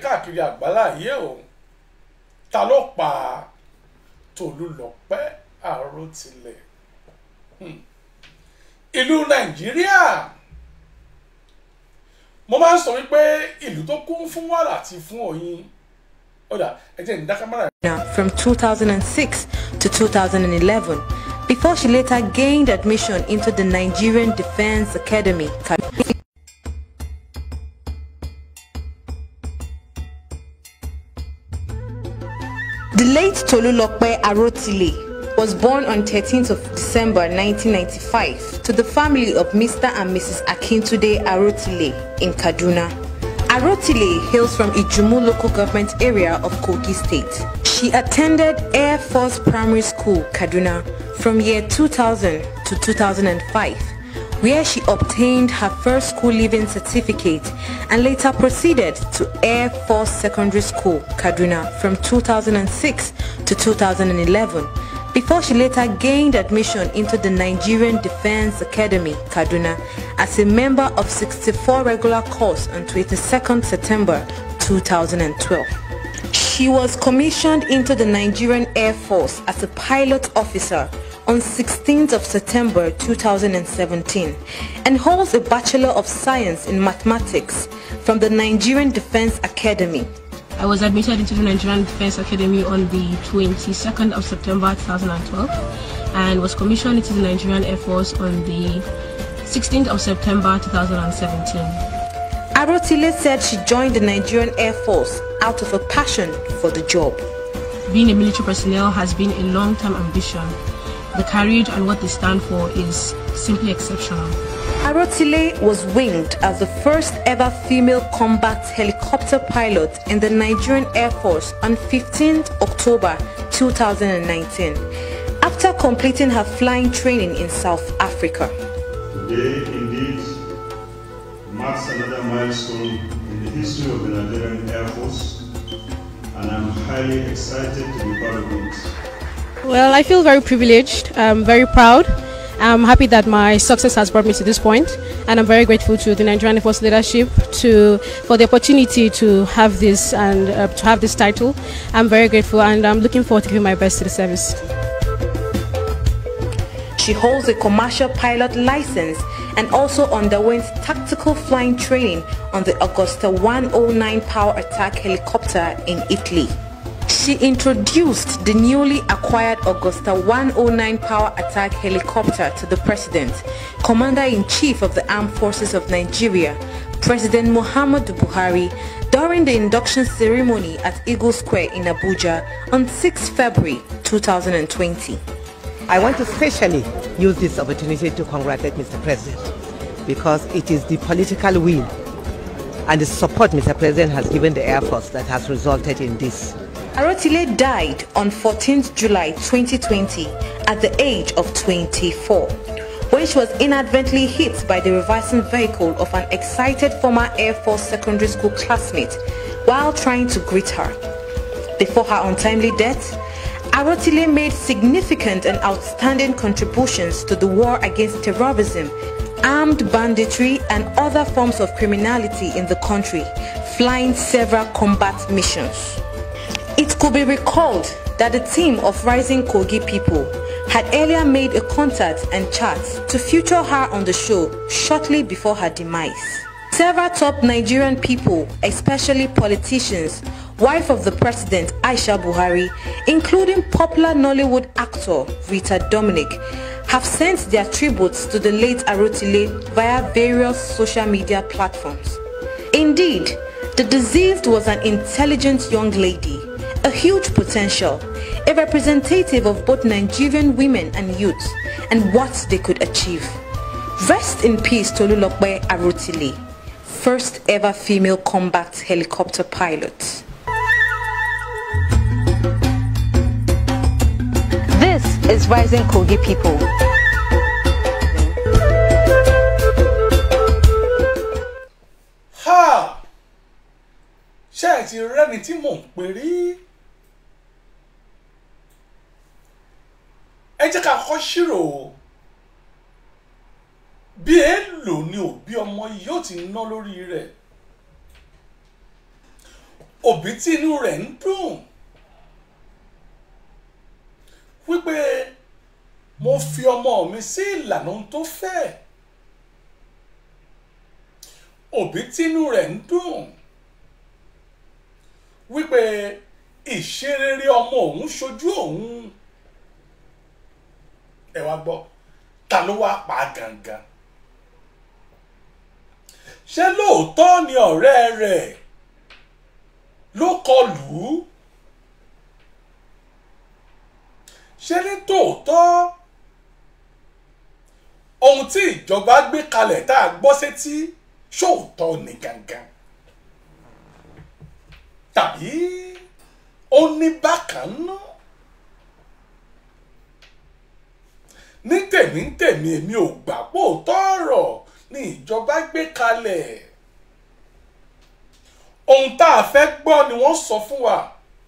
káàkiri àgbáláyé o ta ló pa Tolúlọpẹ́ Àròtilẹ̀ Hmm. ìlú Nàìjíríà mo máa ń sọ wípé ìlú tó kún fún wàrà àti fún oyin ó dà ẹ jẹ́ ìdá kámẹ́rà from 2006 to 2011 before she later gained admission into the Nigerian Defense Academy. The late Tolulope Arotile was born on 13th of December 1995 to the family of Mr. and Mrs. Akintude Arotile in Kaduna. Arotile hails from Ijumu local government area of Kogi State. She attended Air Force Primary School, Kaduna from year 2000 to 2005, where she obtained her first school leaving certificate and later proceeded to Air Force Secondary School, Kaduna from 2006 to 2011 before she later gained admission into the Nigerian Defense Academy, Kaduna, as a member of 64 regular course on 22nd September 2012. She was commissioned into the Nigerian Air Force as a pilot officer on 16th of September 2017 and holds a Bachelor of Science in Mathematics from the Nigerian Defense Academy. I was admitted into the Nigerian Defense Academy on the 22nd of September 2012 and was commissioned into the Nigerian Air Force on the 16th of September 2017. Arotile said she joined the Nigerian Air Force out of a passion for the job. Being a military personnel has been a long-term ambition. The courage and what they stand for is simply exceptional. Arotile was winged as the first ever female combat helicopter pilot in the Nigerian Air Force on 15th October 2019 after completing her flying training in South Africa. Today, indeed, marks another milestone in the history of the Nigerian Air Force, and I'm highly excited to be part of it. Well, I feel very privileged, I'm very proud. I'm happy that my success has brought me to this point, and I'm very grateful to the Nigerian Air Force leadership to for the opportunity to have this and uh, to have this title. I'm very grateful, and I'm looking forward to giving my best to the service. She holds a commercial pilot license and also underwent tactical flying training on the Augusta 109 power attack helicopter in Italy. She introduced the newly acquired Augusta 109 power attack helicopter to the President, Commander-in-Chief of the Armed Forces of Nigeria, President Muhammadu Buhari, during the induction ceremony at Eagle Square in Abuja on 6 February 2020. I want to specially use this opportunity to congratulate Mr. President because it is the political will and the support Mr. President has given the Air Force that has resulted in this. Arotile died on 14th July 2020 at the age of 24 when she was inadvertently hit by the reversing vehicle of an excited former Air Force secondary school classmate while trying to greet her. Before her untimely death, Arotile made significant and outstanding contributions to the war against terrorism, armed banditry and other forms of criminality in the country, flying several combat missions. It could be recalled that the team of Rising Kogi people had earlier made a contact and chat to feature her on the show shortly before her demise. Several top Nigerian people, especially politicians, wife of the president Aisha Buhari, including popular Nollywood actor Rita Dominic, have sent their tributes to the late Arotile via various social media platforms. Indeed, the deceased was an intelligent young lady, a huge potential, a representative of both Nigerian women and youth and what they could achieve. Rest in peace Tolulope Arotile, first ever female combat helicopter pilot. This is Rising Kogi People. ha ṣé ẹ ti rẹ́ni tí mò ń pè rí ẹ jẹ́ ká kọ́ ṣírò bí èèlò ni òbí ọmọ yìí yóò ti ná lórí rẹ̀ òbí tí inú rẹ̀ ń dùn wípé mo fi ọmọ mi sí ìlànà ohun tó fẹ́ òbí tí inú rẹ̀ ń dùn wípé ìṣerere ọmọ òun ṣojú òun ẹ wá gbọ́ ta ló wá pa á gangan ṣé lóòótọ́ ni ọ̀rẹ́ rẹ̀ ló kọlù ú ṣé ní tòótọ́ ohun tí ìjọba gbé kalẹ̀ tá a gbọ́ sétí ṣóòótọ́ ni gangan tàbí ó ní bákan náà ní tèmi ń tèmi èmi ò gbà pò tọrọ ni ìjọba gbé kalẹ̀ ohun tá a fẹ́ gbọ́ ni wọ́n sọ fún wa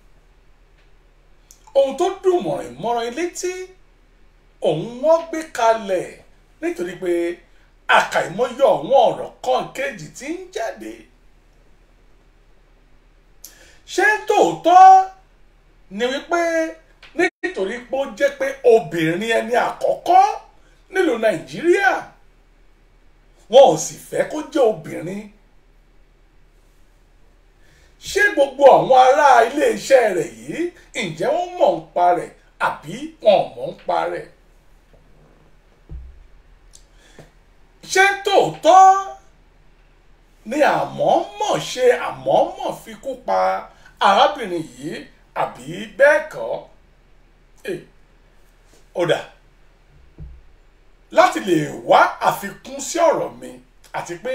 ohun tó dùn mọ̀rìn mọ́rán létí òun wọ́n gbé kalẹ̀ nítorí pé àkàìmọye ọ̀wọ́n ọ̀rọ̀ kan kejì tí ń jáde ṣé tòótọ́ ni wípé nítorí pé ó jẹ́ pé obìnrin ẹni àkọ́kọ́ nílùú nàìjíríà wọn ò sì fẹ́ kó jẹ́ obìnrin ṣé gbogbo àwọn ará iléeṣẹ́ rẹ̀ yìí ǹjẹ́ wọ́n mọ̀ ń pa rẹ̀ àbí wọn ò mọ̀ ń pa rẹ̀ ṣé tòótọ́ ni àmọ́mọ̀ ṣe àmọ́mọ̀ fi kú pa arábìnrin yìí àbí bẹ́ẹ̀ kọ́ ó dà láti lè wá àfikún sí ọ̀rọ̀ mi àti pé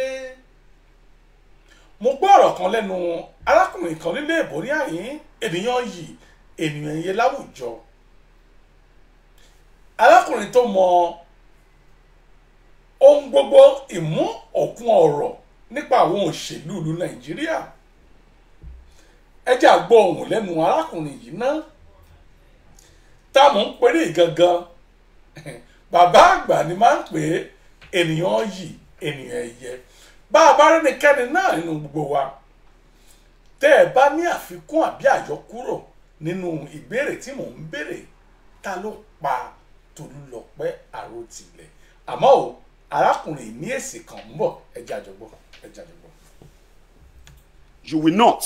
mo gbọ́ ọ̀rọ̀ kan lẹ́nu arákùnrin kan nílé ìbò ní àyín ènìyàn yìí ènìyàn yẹ láwùjọ arákùnrin tó mọ ohun gbogbo ìmú òkun ọ̀rọ̀ nípa àwọn òṣèlú ìlú nàìjíríà ẹ jẹ́ àgbọ̀ ohùn lẹ́nu arákùnrin yìí ná táwọn ń pèrè gangan bàbá àgbà ni máa ń pè é ènìyàn yìí ènìyàn ẹ̀yẹ bá a bá rẹ́nikẹ́ni náà nínú gbogbo wa tẹ́ ẹ bá ní àfikún àbí àyọkúrò nínú ìbéèrè tí mò ń béèrè ta ló pa Tolúlọpẹ́ Àròtilẹ̀ àmọ́ o arákùnrin ní èsì kan ń bọ̀ ẹ jẹ́ àjọgbọ́ ẹ jẹ́ àjọgbọ́. You will not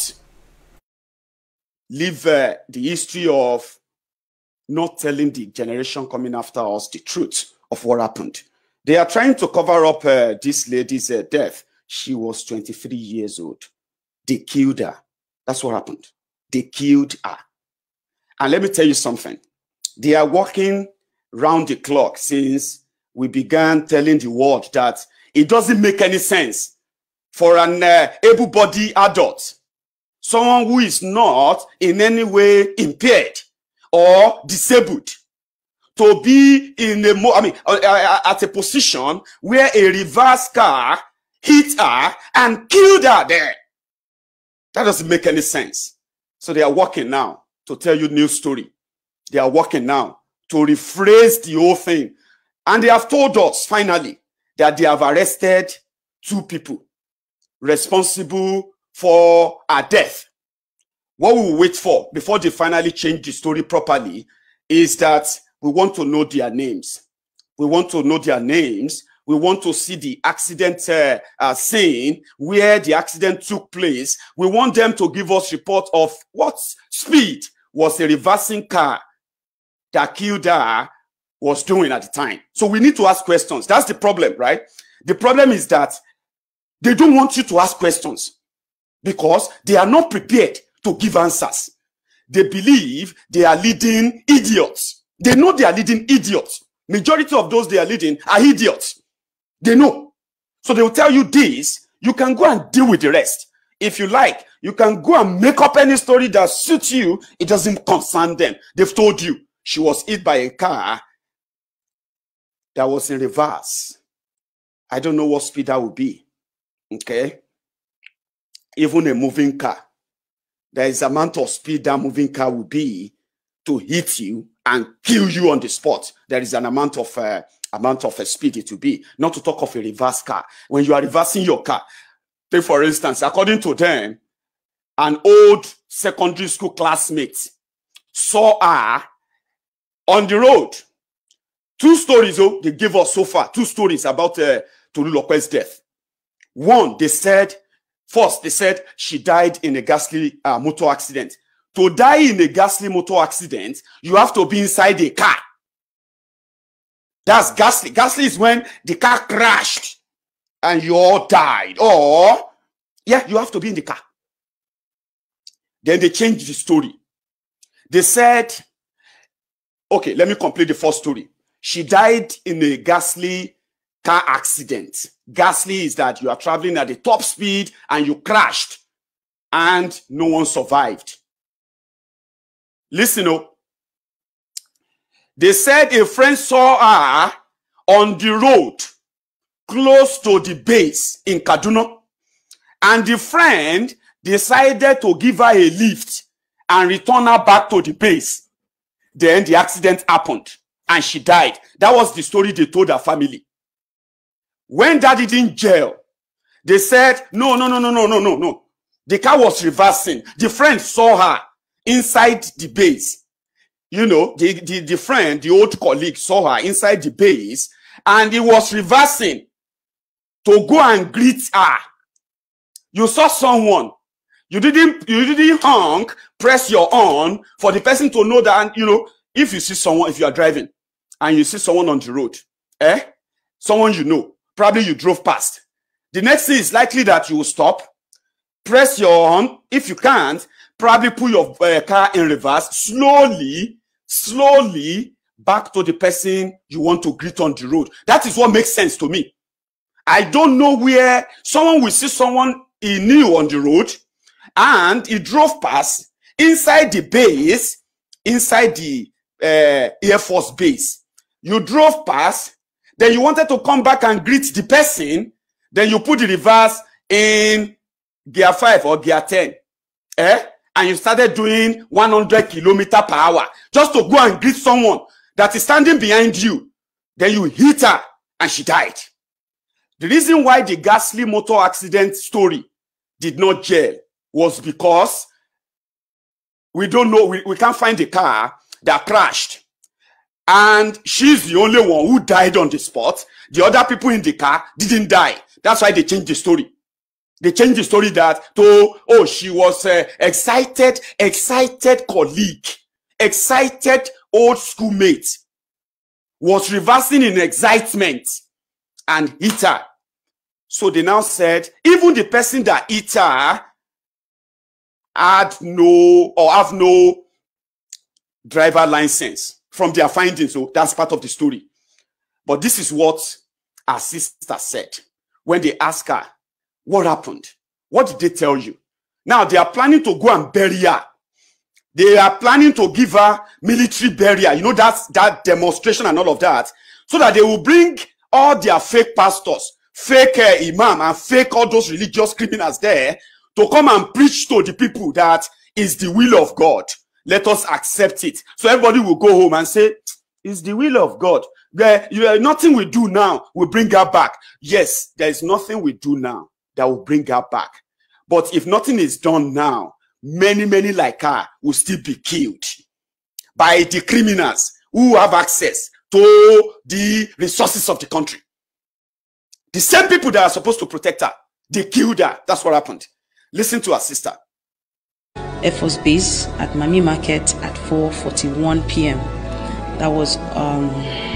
leave uh, the history of not telling the generation coming after us the truth of what happened. They are trying to cover up uh, this lady's uh, death. She was 23 years old. They killed her. That's what happened. They killed her. And let me tell you something. They are working round the clock since we began telling the world that it doesn't make any sense for an uh, able-bodied adult, someone who is not in any way impaired or disabled, to be in a mo I mean, uh, uh, at a position where a reverse car hit her and killed her there. That doesn't make any sense. So they are working now to tell you new story. They are working now to rephrase the whole thing. And they have told us finally that they have arrested two people responsible for her death. What we will wait for before they finally change the story properly is that we want to know their names. We want to know their names. We want to see the accident uh, uh, scene where the accident took place. We want them to give us report of what speed was a reversing car that killed her was doing at the time. So we need to ask questions. That's the problem, right? The problem is that they don't want you to ask questions because they are not prepared to give answers. They believe they are leading idiots. They know they are leading idiots. Majority of those they are leading are idiots. They know. So they will tell you this. You can go and deal with the rest. If you like, you can go and make up any story that suits you. It doesn't concern them. They've told you she was hit by a car that was in reverse. I don't know what speed that would be. Okay. Even a moving car. There is amount of speed that moving car will be to hit you and kill you on the spot. There is an amount of uh, amount of uh, speed it will be. Not to talk of a reverse car. When you are reversing your car, take for instance, according to them, an old secondary school classmate, saw her on the road. Two stories, oh, they gave us so far. Two stories about uh, Tolulope's death. One, they said, first, they said she died in a ghastly uh, motor accident. To die in a ghastly motor accident, you have to be inside a car. That's ghastly. Ghastly is when the car crashed and you all died. Or, yeah, you have to be in the car. Then they changed the story. They said, okay, let me complete the first story. She died in a ghastly car accident. Ghastly is that you are traveling at the top speed and you crashed and no one survived. Listen up. They said a friend saw her on the road close to the base in Kaduna. And the friend decided to give her a lift and return her back to the base. Then the accident happened and she died. That was the story they told her family. When that didn't jail, they said, no, no, no, no, no, no, no, no. The car was reversing. The friend saw her inside the base. You know, the, the, the friend, the old colleague saw her inside the base and he was reversing to go and greet her. You saw someone. You didn't, you didn't honk, press your on for the person to know that, you know, if you see someone, if you are driving and you see someone on the road, eh? Someone you know, probably you drove past. The next thing is likely that you will stop, press your on. If you can't, probably put your uh, car in reverse slowly, slowly back to the person you want to greet on the road. That is what makes sense to me. I don't know where someone will see someone he knew on the road and he drove past inside the base, inside the uh, Air Force base. You drove past, then you wanted to come back and greet the person, then you put the reverse in gear 5 or gear 10. Eh? And you started doing 100 kilometer per hour just to go and greet someone that is standing behind you. Then you hit her and she died. The reason why the ghastly motor accident story did not gel was because we don't know, we, we can't find the car that crashed. And she's the only one who died on the spot. The other people in the car didn't die. That's why they changed the story. They changed the story that to, oh, she was uh, excited, excited colleague, excited old schoolmate, was reversing in excitement and hit her. So they now said, even the person that hit her had no or have no driver license from their findings. So that's part of the story. But this is what our sister said when they asked her, what happened? What did they tell you? Now they are planning to go and bury her. They are planning to give her military burial. You know, that's that demonstration and all of that. So that they will bring all their fake pastors, fake uh, imam, and fake all those religious criminals there to come and preach to the people that is the will of God. Let us accept it. So everybody will go home and say, it's the will of God. There, you, uh, nothing we do now will bring her back. Yes, there is nothing we do now that will bring her back. But if nothing is done now, many, many like her will still be killed by the criminals who have access to the resources of the country. The same people that are supposed to protect her, they killed her. That's what happened. Listen to her sister. Air Force Base at Mami Market at 4:41 p.m. That was, um,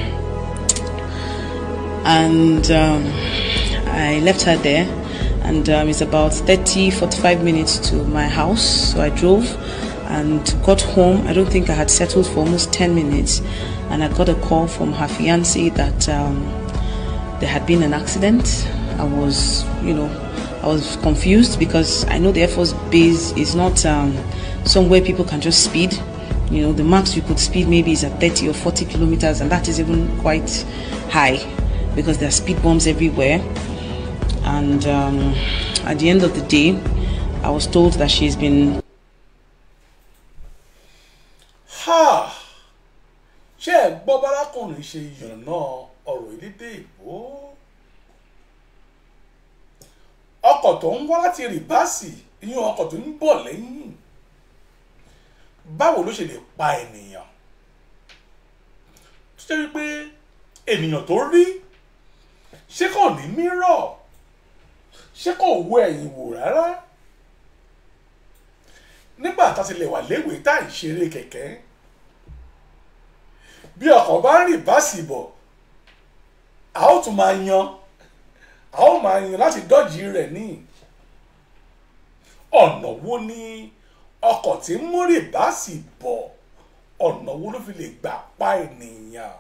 and um, I left her there, and um, it's about 30, 45 minutes to my house. So I drove and got home. I don't think I had settled for almost 10 minutes, and I got a call from her fiance that um, there had been an accident. I was, you know, I was confused because I know the Air Force Base is not um, somewhere people can just speed. You know, the max you could speed maybe is at 30 or 40 kilometers, and that is even quite high because there are speed bumps everywhere. And um, at the end of the day, I was told that she's been ha ṣé ẹ gbọ́ bárakùnrin ṣe yànnà ọ̀rọ̀ elédè ìbò ọkọ̀ tó ń wá láti rìbáàsì ìyẹn ọkọ̀ tó ń bọ̀ lẹ́yìn báwo ló ṣe lè pa ènìyàn tó jẹ́ wípé ènìyàn tó rí ṣé kò ní mírọ̀ ṣé kò wo ẹ̀yìn wò rárá nígbà tá a ti lè wà léwèé tá à ń ṣeré kẹ̀kẹ́ bí ọkọ̀ bá ń rìn báàsì bọ̀ a ó tún máa yan a ó máa yan láti dọ́jì rẹ̀ ní ọ̀nà wo ni ọkọ̀ tí ń mú rìn báàsì bọ̀ ọ̀nà wo ló fi lè gbà pa ènìyàn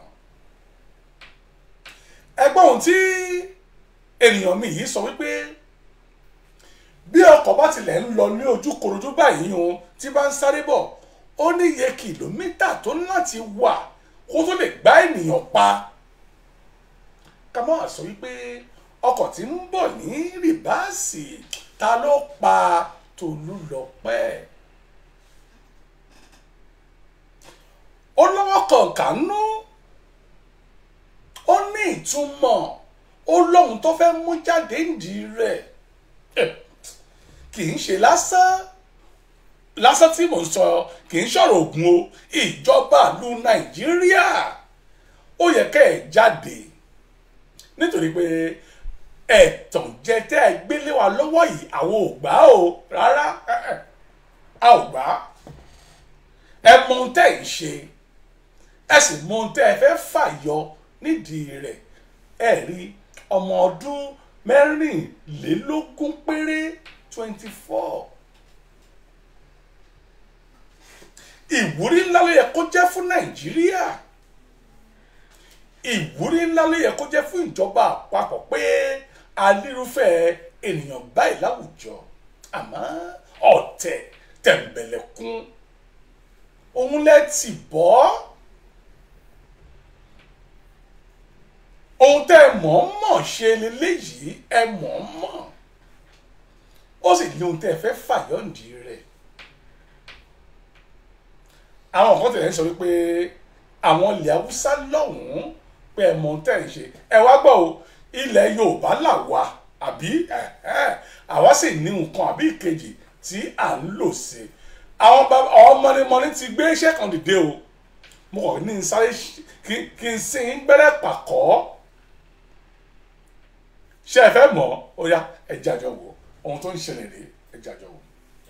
ẹgbọ́n ohun tí ènìyàn mi yìí sọ wípé bí ọkọ̀ bá tilẹ̀ ń lọ ní ojú korojú báyìí o tí bá ń sáré bọ̀ ó ní iye kìlómítà tó ń láti wà kó tó lè gbá ènìyàn pa ká má wá sọ wípé ọkọ̀ tí ń bọ̀ ní rìbáàsì ta ló pa Tolúlọpẹ́ ó lọ́wọ́ kọ̀ọ̀kan nú ó ní ìtumọ̀ ó lóhun tó fẹ́ mú jáde ǹdí rẹ̀ kì í ṣe lásán lásán tí mò ń sọ kì í ṣọ̀rọ̀ ògùn o ìjọba ìlú nàìjíríà ó yẹ kẹ́ ẹ̀ jáde nítorí pé ẹ̀tàn jẹ tẹ́ ẹ gbélé wa lọ́wọ́ yìí àwọn ò gbà o rárá a ò gbà ẹ mọ ohun tẹ́ ẹ ń ṣe ẹ sì mọ ohun tẹ́ ẹ fẹ́ fàyọ nídìí rẹ̀ ẹ rí ọmọ ọdún mẹ́rìnlélógún péré twenty four ìwúrí ńlá ló yẹ kó jẹ́ fún nàìjíríà ìwúrí ńlá ló yẹ kó jẹ́ fún ìjọba àpapọ̀ pé alírúfẹ́ ènìyàn báyìí láwùjọ àmọ́ ọ̀tẹ̀ tẹ̀m̀bẹ̀lẹ̀kún òun lẹ́ ti bọ́ ohun tẹ́ ẹ mọ̀ ọ́n mọ̀ ṣe leléyìí ẹ mọ̀ ọ́n mọ̀ ó sì ní ohun tẹ́ ẹ fẹ́ fàyọ̀ǹdì rẹ̀ àwọn kan tẹ̀lé ń sọ wípé àwọn ilẹ̀ haúsá lọ́hùn-ún pé ẹ mọ̀ ohun tẹ́ ẹ ń ṣe ẹ wá gbọ́ o ilẹ̀ yorùbá là wà àbí àwa sì ní nǹkan àbí ìkejì tí à ń lò sí àwọn mọ̀nìmọ̀nì ti gbé iṣẹ́ kan dìde o mo kàn ní sáré kí n sin gbẹ́rẹ́ pàkọ́ ṣé ẹ fẹ́ mọ̀ ó yá ẹ jájọ wò ohun tó ń ṣẹlẹ̀ rèé ẹ jájọ wò.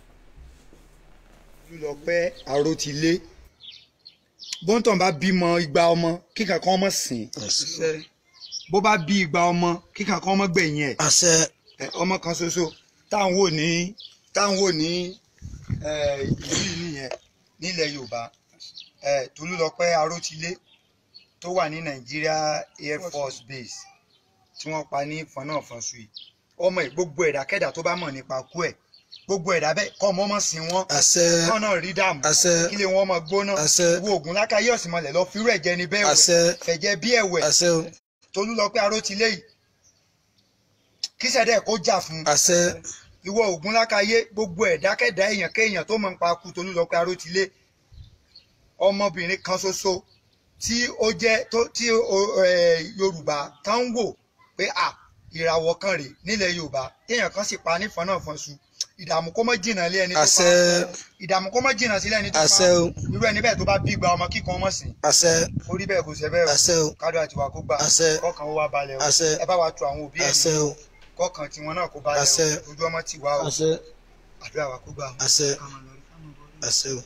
Tolúlọpẹ́ Àròtilé bóńtàn bá bímọ igba ọmọ kíkà kan ọmọ sìn bó bá bí igba ọmọ kíkà kan ọmọ gbẹ̀yìn ẹ̀ àṣẹ ọmọ kan ṣoṣo táwọn wò ní táwọn wò ní ìlú yìí nìyẹn nílẹ̀ Yorùbá Tolúlọpẹ́ Àròtilé tó wà ní Nigeria Air Force Base tí wọ́n pa ní fọnáfọnṣu yìí ọmọ ẹ̀ gbogbo ẹ̀dákẹ́dà tó bá mọ̀ nípa kú ẹ̀ gbogbo ẹ̀dá bẹ́ẹ̀ kọ́ ọmọ ọmọ sí wọn àṣẹ kọ́ náà rí dààmú àṣẹ kílé wọn ọmọ gbóná àṣẹ wo oògùn lákàyè ọ̀sìnmọ̀lẹ̀ lọ fírú ẹ̀jẹ̀ ní bẹ́ẹ̀ àṣẹ wẹ̀ fẹ̀jẹ̀ bí ẹ̀wẹ̀ àṣẹ o Tolúlọpẹ́ Àròtilé yìí kí sẹ́dẹ̀ kó jà fún àṣẹ ìwọ oògùn lákàyè gbogbo ẹ̀dákẹ́dá èèyàn kéèyàn tó mọ̀ nípa kú Tolúlọpẹ́ Àròtilé ọmọbìnrin kan ṣoṣo tí ó jẹ́ tí Yorùbá tán ń wò pé à ìràwọ̀ kan rè nílẹ̀ Yorùbá téèyàn kan sì pa nífọ̀n náà fọ́n su ìdààmú kó mọ́ jìnnà lé ẹni tó pa àṣẹ ìdààmú kó mọ́ jìnnà sílẹ̀ ẹni tó pa àṣẹ o irú ẹni bẹ́ẹ̀ tó bá bí gba ọmọ kíkan ọmọ sìn àṣẹ orí bẹ́ẹ̀ kò ṣe bẹ́ẹ̀ àṣẹ o kádùn àti wà kó gbà àṣẹ kọ́kàn ó wá balẹ̀ o àṣẹ ẹ bá wa tu àwọn òbí ẹ̀ àṣẹ o kọ́kàn tiwọn náà kó balẹ̀ àṣẹ o ojú ọmọ ti wá o àṣẹ àdúrà wa kó gbà o àṣẹ ká máa lọ rí ká máa bọ̀ rí. àṣẹ o.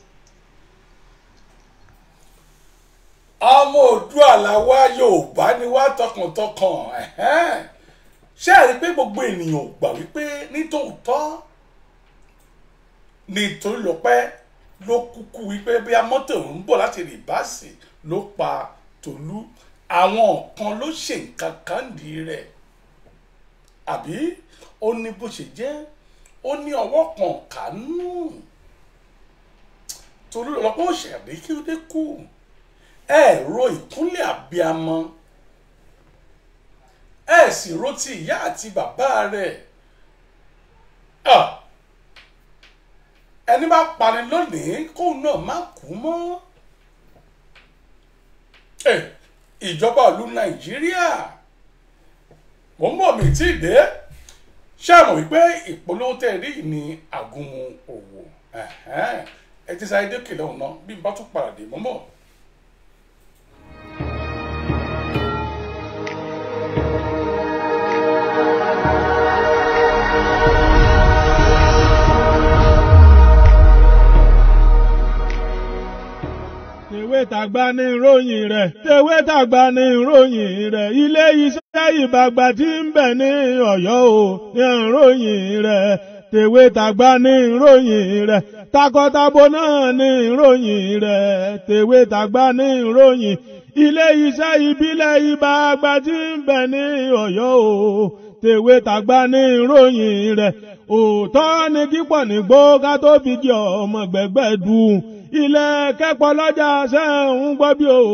ọmọ Oòduà làwa Yorùbá ni wá tọkàntọkàn ẹ̀hẹ́n. ṣé ẹ rí i pé gbogbo ènìyàn ò gbà wípé nítòótọ́ ní Tolúlọpẹ́ ló kúkú wípé bí amọ́tò ń bọ̀ láti rìbáàsì ló pa Tolú àwọn kan ló ṣe nǹkan kan dì rẹ̀ àbí ó ní bó ṣe jẹ́ ó ní ọwọ́ kan kánú Tolúlọpẹ́ ò ṣẹ̀rí kí ó dé kú ẹ ro ìkúnlẹ̀ àbíamọ ẹ sì ro ti ìyá àti bàbá rẹ̀ ẹni bá pani lónìí kóun náà má kú mọ́ ìjọba ìlú nàìjíríà mò ń bọ̀ mí tí ì dé ṣé ẹ mọ̀ wípé ìpolówó tẹ́ ẹ rí yìí ní àgúnmu òwò Ẹ̀hẹ́n. ẹ ti sáré dókè lọ́hùn náà bí n bá tún padà dé mọ́mọ́. tèwé tàgbà ní ìròyìn rẹ̀ tèwé tàgbà ní ìròyìn rẹ̀ ilé iṣẹ́ ìbàgbà tí ń bẹ ní Ọ̀yọ́ o ní ìròyìn rẹ̀ tèwé tàgbà ní ìròyìn rẹ̀ takọtabo náà ní ìròyìn rẹ̀ tèwé tàgbà ní ìròyìn ilé iṣẹ́ ìbílẹ̀ ìbàgbà tí ń bẹ ní Ọ̀yọ́ o tèwé tàgbà ní ìròyìn rẹ̀ òótọ́ ni kíkọ̀ nígbó ká tó fi jẹ ọmọ gbẹ̀gbẹ̀ dùn ilẹ̀ kẹ́pọ̀ lọ́jà ṣe ń gbọ́ bí o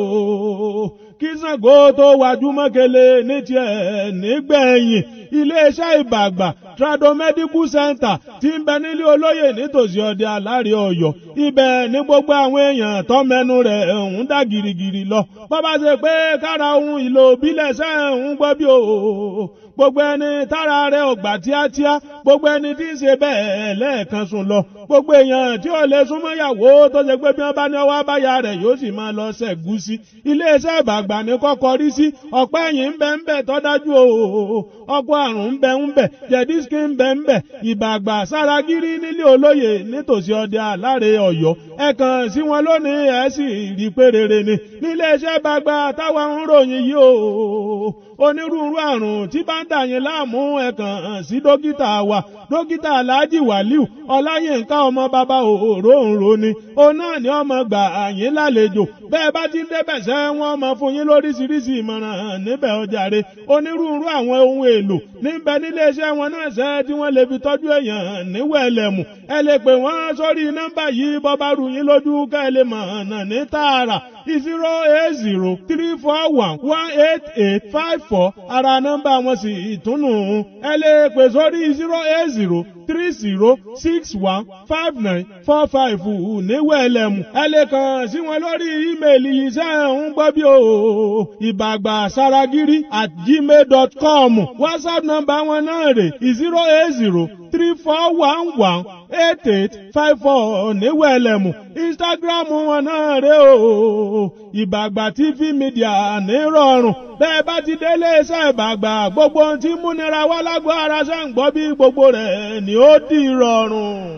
kí Ṣàngó tó wájú mọ́kẹ́lẹ́ ní tiẹ̀ nígbẹ̀yìn iléeṣẹ́ ìbàgbà trado medical center tí ń bẹ nílé olóyè nítòsí ọdẹ aláre Ọ̀yọ́ ibẹ̀ ní gbogbo àwọn èèyàn tó mẹ́nu rẹ̀ ń dá girigiri lọ bọ́bá ṣe pé kára ohun ìlò òbílẹ̀ ṣe ń gbọ́ bí o gbogbo ẹni tára rẹ̀ ọgbà tíátíá gbogbo ẹni tí ń ṣe bẹ́ẹ̀ lẹ́ẹ̀kan sùn lọ gbogbo èèyàn tí ò lè súnmọ́ ìyàwó tó ṣe pé bí wọ́n bá ní ọwọ́ abáyá rẹ̀ yóò sì máa lọ ṣẹ̀gúsí iléeṣẹ́ ìbàgbà ní kọ́kọ́ rí sí ọ̀pẹ́ ẹ̀yìn ń bẹ ń bẹ tó dájú o ọ̀pọ̀ àrùn ń bẹ ń bẹ jẹ̀dísíkì ń bẹ ń bẹ ìbàgbà sáragírí nílé olóyè nítòsí ọdẹ aláre Ọ̀yọ́ ẹ kàn sí wọn lónìí ẹ sì rí pé rere ni níléeṣẹ́ ìbàgbà táwọn ń ròyìn yìí o onírúurú àrùn tí bá ń dà yín láàmú ẹ kàn sí dókítà wa dókítà Alhaji Waliu Ọláyínká ọmọ bàbá òróǹro ni òun náà ni ọmọ gbà yín lálejò bẹ́ẹ̀ bá ti ń débẹ̀ sẹ́ wọ́n mọ fún yín lóríṣiríṣi ìmọ̀ràn níbẹ̀ ọjàre onírúurú àwọn ohun èlò níbẹ̀ níléeṣẹ́ wọn náà sẹ́ tí wọ́n lè fi tọ́jú èèyàn níwẹ̀lẹ̀mù ẹ lè pè wọ́n sórí nọ́mbà yìí bọ́ bá rù yín lójú ká ẹ lè mọ̀ ọ̀nà ní tààrà zero eight zero three four one one eight eight five four ara nọ́mbà wọn sì ìtúnù ẹ lè pè sórí zero eight zero three zero six one five nine four five níwẹ̀lẹ̀mù ẹ lè kàn sí wọn lórí ímeèlì yìí sẹ́ ń gbọ́ bí o ìbàgbà saragiri at gmail dot com whatsapp nọ́mbà wọn náà rè zero eight zero three four one one eight eight five four níwẹ̀lẹ̀mù instagram wọn náà rè o ìbàgbà tv media nírọ̀rùn bẹ́ẹ̀ bá ti délé iṣẹ́ ìbàgbà gbogbo ohun tí múnira wá lágbo ara ṣe ń gbọ́ bí gbogbo rẹ̀ ni ó di rọrùn.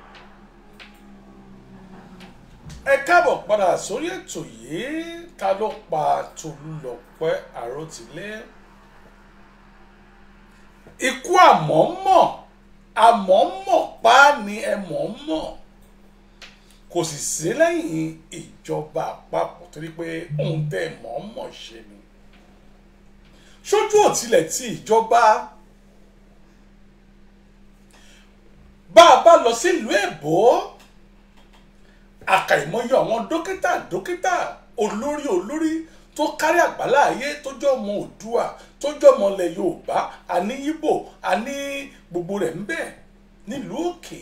ẹ káàbọ̀ padà sórí ètò yìí ta ló pa Tolúlọpẹ́ Àròtilé ikú àmọ́mọ́ àmọ́mọ́ pa ni ẹ mọ̀ọ́mọ́ kò sì sí lẹ́yìn ìjọba àpapọ̀ torí pé ohun tẹ́ mọ̀ọ́mọ́ ṣe ni sójú òtilẹ̀ tí ìjọba bá a bá lọ sílùú èbó àkàìmọye àwọn dókítà dókítà olórí olórí tó kárí àgbálá ayé tó jẹ́ ọmọ òdua tó jẹ́ ọmọ ilẹ̀ yorùbá àní yíbò àní gbogbo rẹ̀ ń bẹ nílùú òkè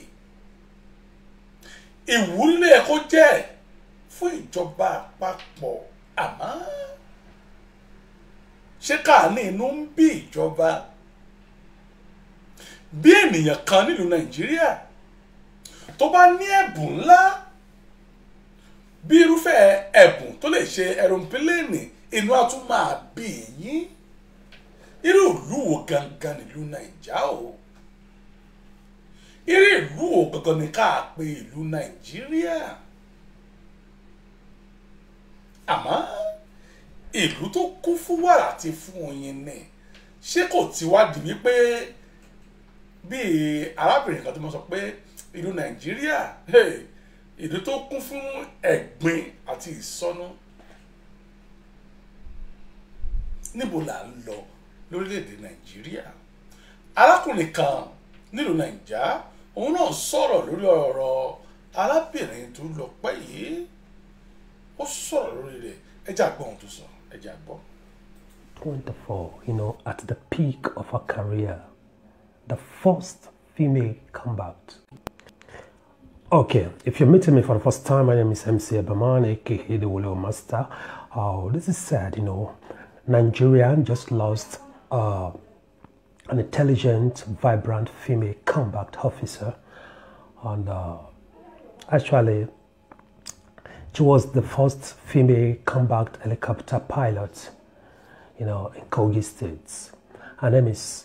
ìwúrí ló yẹ kó jẹ́ fún ìjọba àpapọ̀ àmọ́ ṣé káàní inú ń bí ìjọba bí ènìyàn kan nílùú nàìjíríà tó bá ní ẹ̀bùn ńlá bí irúfẹ́ ẹ̀bùn tó lè ṣe ẹ̀rọ̀pílẹ̀nì inú á tún máa bí yín irú ìlú wo gangan nílùú nàìjà o irú ìlú wo gangan ni ká pe ìlú nàìjíríà àmọ́ ìlú tó kún fún wàrà àti fún oyin ni ṣé kò ti wá di wípé bíi arábìnrin kan tó mọ sọ pé ìlú nàìjíríà ìlú tó kún fún ẹ̀gbin àti ìsọnù níbo là ń lọ lórílẹ̀‐èdè nàìjíríà arákùnrin kan nílùú nàìjà òun náà sọ̀rọ̀ lórí ọ̀rọ̀ arábìnrin tó lọ pẹ́ yìí ó sọ̀rọ̀ lórí rẹ̀ ẹjẹ́ àgbọ̀ ohun tó sọ ẹjẹ́ àgbọ̀. 24, you know, at the peak of her career, the first female combat. Okay, if you're meeting me for the first time, my name is MC Abaman, aka the Willow Master. Oh, this is sad, you know. Nigeria just lost uh, an intelligent, vibrant female combat officer. And uh, actually, she was the first female combat helicopter pilot, you know, in Kogi State. Her name is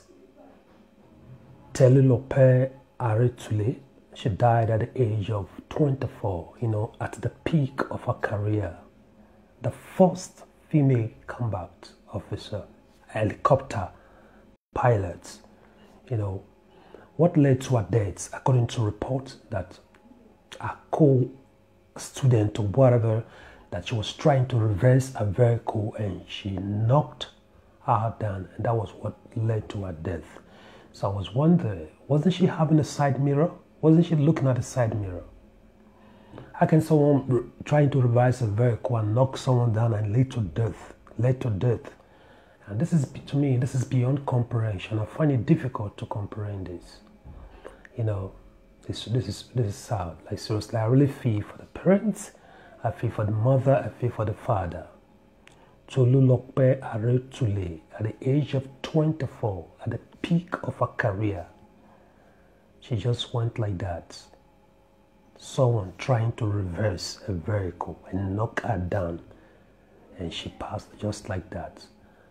Telulope Aretule. She died at the age of 24, you know, at the peak of her career. The first female combat officer, helicopter pilot, you know. What led to her death, according to reports that a co-student or whatever, that she was trying to reverse a vehicle and she knocked her down, and that was what led to her death. So I was wondering, wasn't she having a side mirror? Wasn't she looking at the side mirror? How can someone r- trying to reverse a vehicle and knock someone down and lead to death? Lead to death. And this is to me, this is beyond comprehension. I find it difficult to comprehend this. You know, this this is this is sad. Like seriously, I really feel for the parents, I feel for the mother, I feel for the father. Tolulope Aretule, at the age of 24, at the peak of her career, she just went like that. Someone trying to reverse a vehicle and knock her down, and she passed just like that.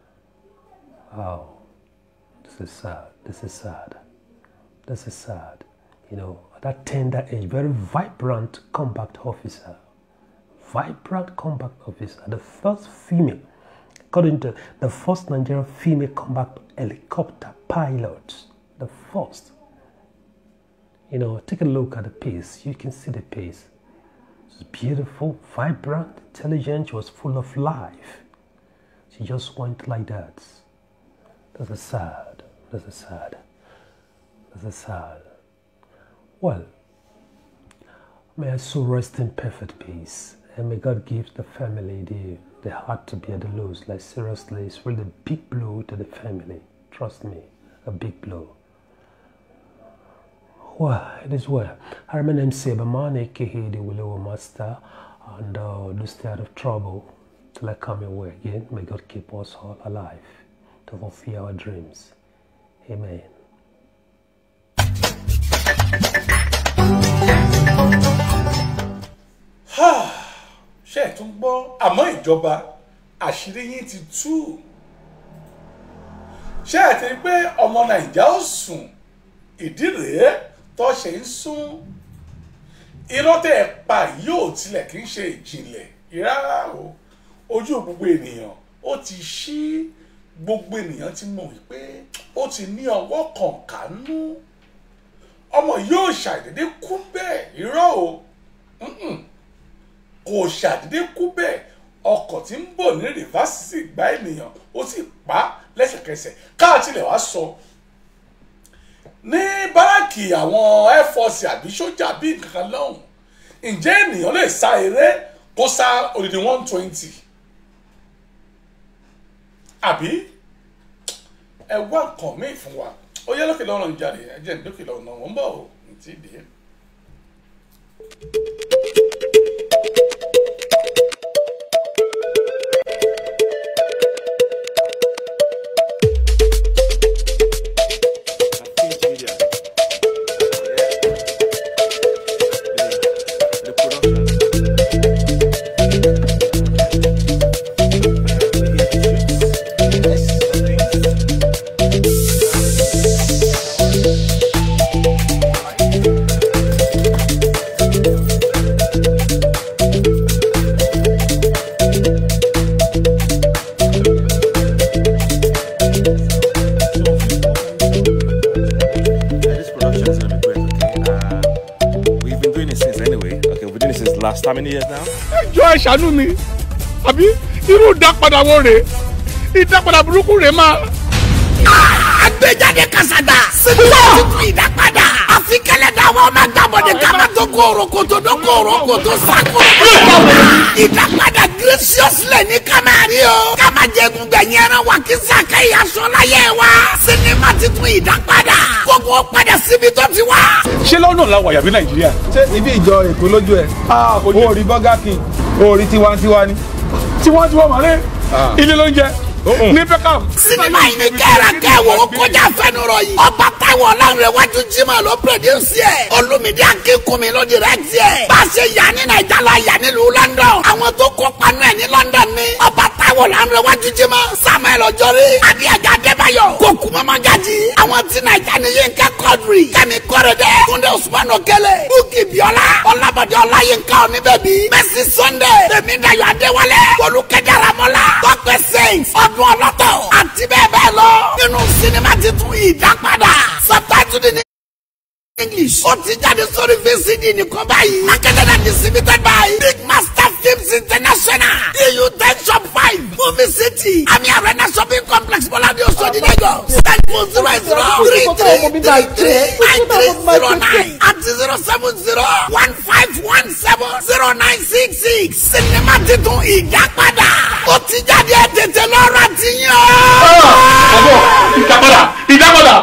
Oh, this is sad. This is sad. This is sad. You know, at that tender age, very vibrant combat officer. Vibrant combat officer. The first female, according to the first Nigerian female combat helicopter pilot. The first. You know, take a look at the pace. You can see the pace. It's beautiful, vibrant, intelligent. She was full of life. She just went like that. This is sad. This is sad. This is sad. Well, may I so rest in perfect peace. And may God give the family the, the heart to bear the loss. Like seriously, it's really a big blow to the family. Trust me, a big blow. Well, it is well. I remain MC Abamani, aka the Willow Master, and uh, do stay out of trouble till I come your way again. May God keep us all alive to fulfill our dreams. Amen. ṣe ẹ̀ tún gbọ́ àmọ́ ìjọba àṣírí yín ti tú ṣé ẹ̀ ti rí pé ọmọ nàìjà ó sùn ìdí rèé tó ṣe ń sún irọ́ tẹ́ ẹ pa yóò tilẹ̀ kì í ṣe ìjìnlẹ̀ rárá o ojú gbogbo ènìyàn ó ti ṣí gbogbo ènìyàn ti mọ̀ wípé ó ti ní ọwọ́ kọ̀ọ̀kanú ọmọ yóò ṣàdédé kú bẹ́ẹ̀ irọ́ o Mm-mm. kò ṣàdédé kú bẹ́ẹ̀ ọkọ̀ tí ń bọ̀ ní rìvásì sì gbá ènìyàn ó sì pa á lẹ́sẹ̀kẹsẹ̀ káàtìlẹ̀ wá sọ ní báràkì àwọn air force àbí sójà bí nǹkan lọ́hùn ǹjẹ́ ènìyàn lè sá eré kó sá odidi one twenty àbí ẹ wá nǹkan míì fún wa ó yẹ lókè lọ́rùn jáde ẹ jẹ́ ní lókè lọ́rùn náà wọ́n ń bọ̀ ọ́ ní ti dé. This production is gonna be great, okay? Uh, we've been doing it since anyway. Okay, we've been doing it since last how many years now? ẹjọ́ ẹ ṣàánú mi àbí irú ìdápadà wo rèé ìdápadà burúkú rèé máa. àgbéjáde kàsàdà síbi láti tún ìdápadà àfi kẹlẹ́dà àwọn ọmọ agbábọ̀dé kàmá tó kóró kòtò tó kóró kòtò sàkóró kòtò ìdápadà graciously ní kàmáàrí o kàmájẹgùn gbẹ̀yìn ẹran wa kí sàkẹ́ ìyàsọ́ láyé wa sinimá ti tún ìdápadà gbogbo padà síbi tó ti wá. ṣé lọ́nà làwọn àyàbí nàìjíríà. ṣé ibi ìjọ èkó lójú ẹ o rí burger king o rí tiwantiwa ni. tiwantiwa màlẹ́ ilé ló ń jẹ ní Beckham. sinimá yìí ni kẹ́ra kẹ́wò ó kọjá fẹ́nurọ yìí. ọba táwọn ọlọ́run wájú jimá ló pẹ̀lẹ́sì ẹ̀. olùmídìí akínkùnmí ló direct ẹ̀. bá a ṣe yà ní nàìjà la yà nílùú London. àwọn tó kópa nù ẹ̀ ní London ni. ọba táwọn ọlọ́run wájú jimá. Samuel Ọjọ́rí. adíyàjà Adébáyọ̀. kókù mọ́mọ́gájì. àwọn tí nàìjà ni Yínká Quadri. Kẹ́mi Kọ́rẹ́dẹ́. Túndé Usman Okele. Bukki Biola. Ọlábọ̀dé Ọláyínká Oníbẹ̀bí. Mercy Sunday. Tèmídàyọ̀ Adéwálé. Olùkẹ́jà Ramọ́lá. Tọ́pẹ́ Saint. ọdún ọlọ́tọ̀. àti bẹ́ẹ̀ bẹ́ẹ̀ lọ. nínú sinimá titun ìdápadà. subtitle ní English. ó ti jáde sórí VCD nìkan báyìí. marketed and distributed by Big Master Films International. EU ten shop five. Movie City. Ami Arena Shopping Complex Bọ́ládé Oṣodi Lagos. Telephone zero zero three three three three nine three zero nine àti zero seven zero one five one seven zero nine six six. Sinimá titun ìdápadà. ó ti jáde ẹ̀ tètè lọ́ra ti yàn. ìdápadà ìdápadà.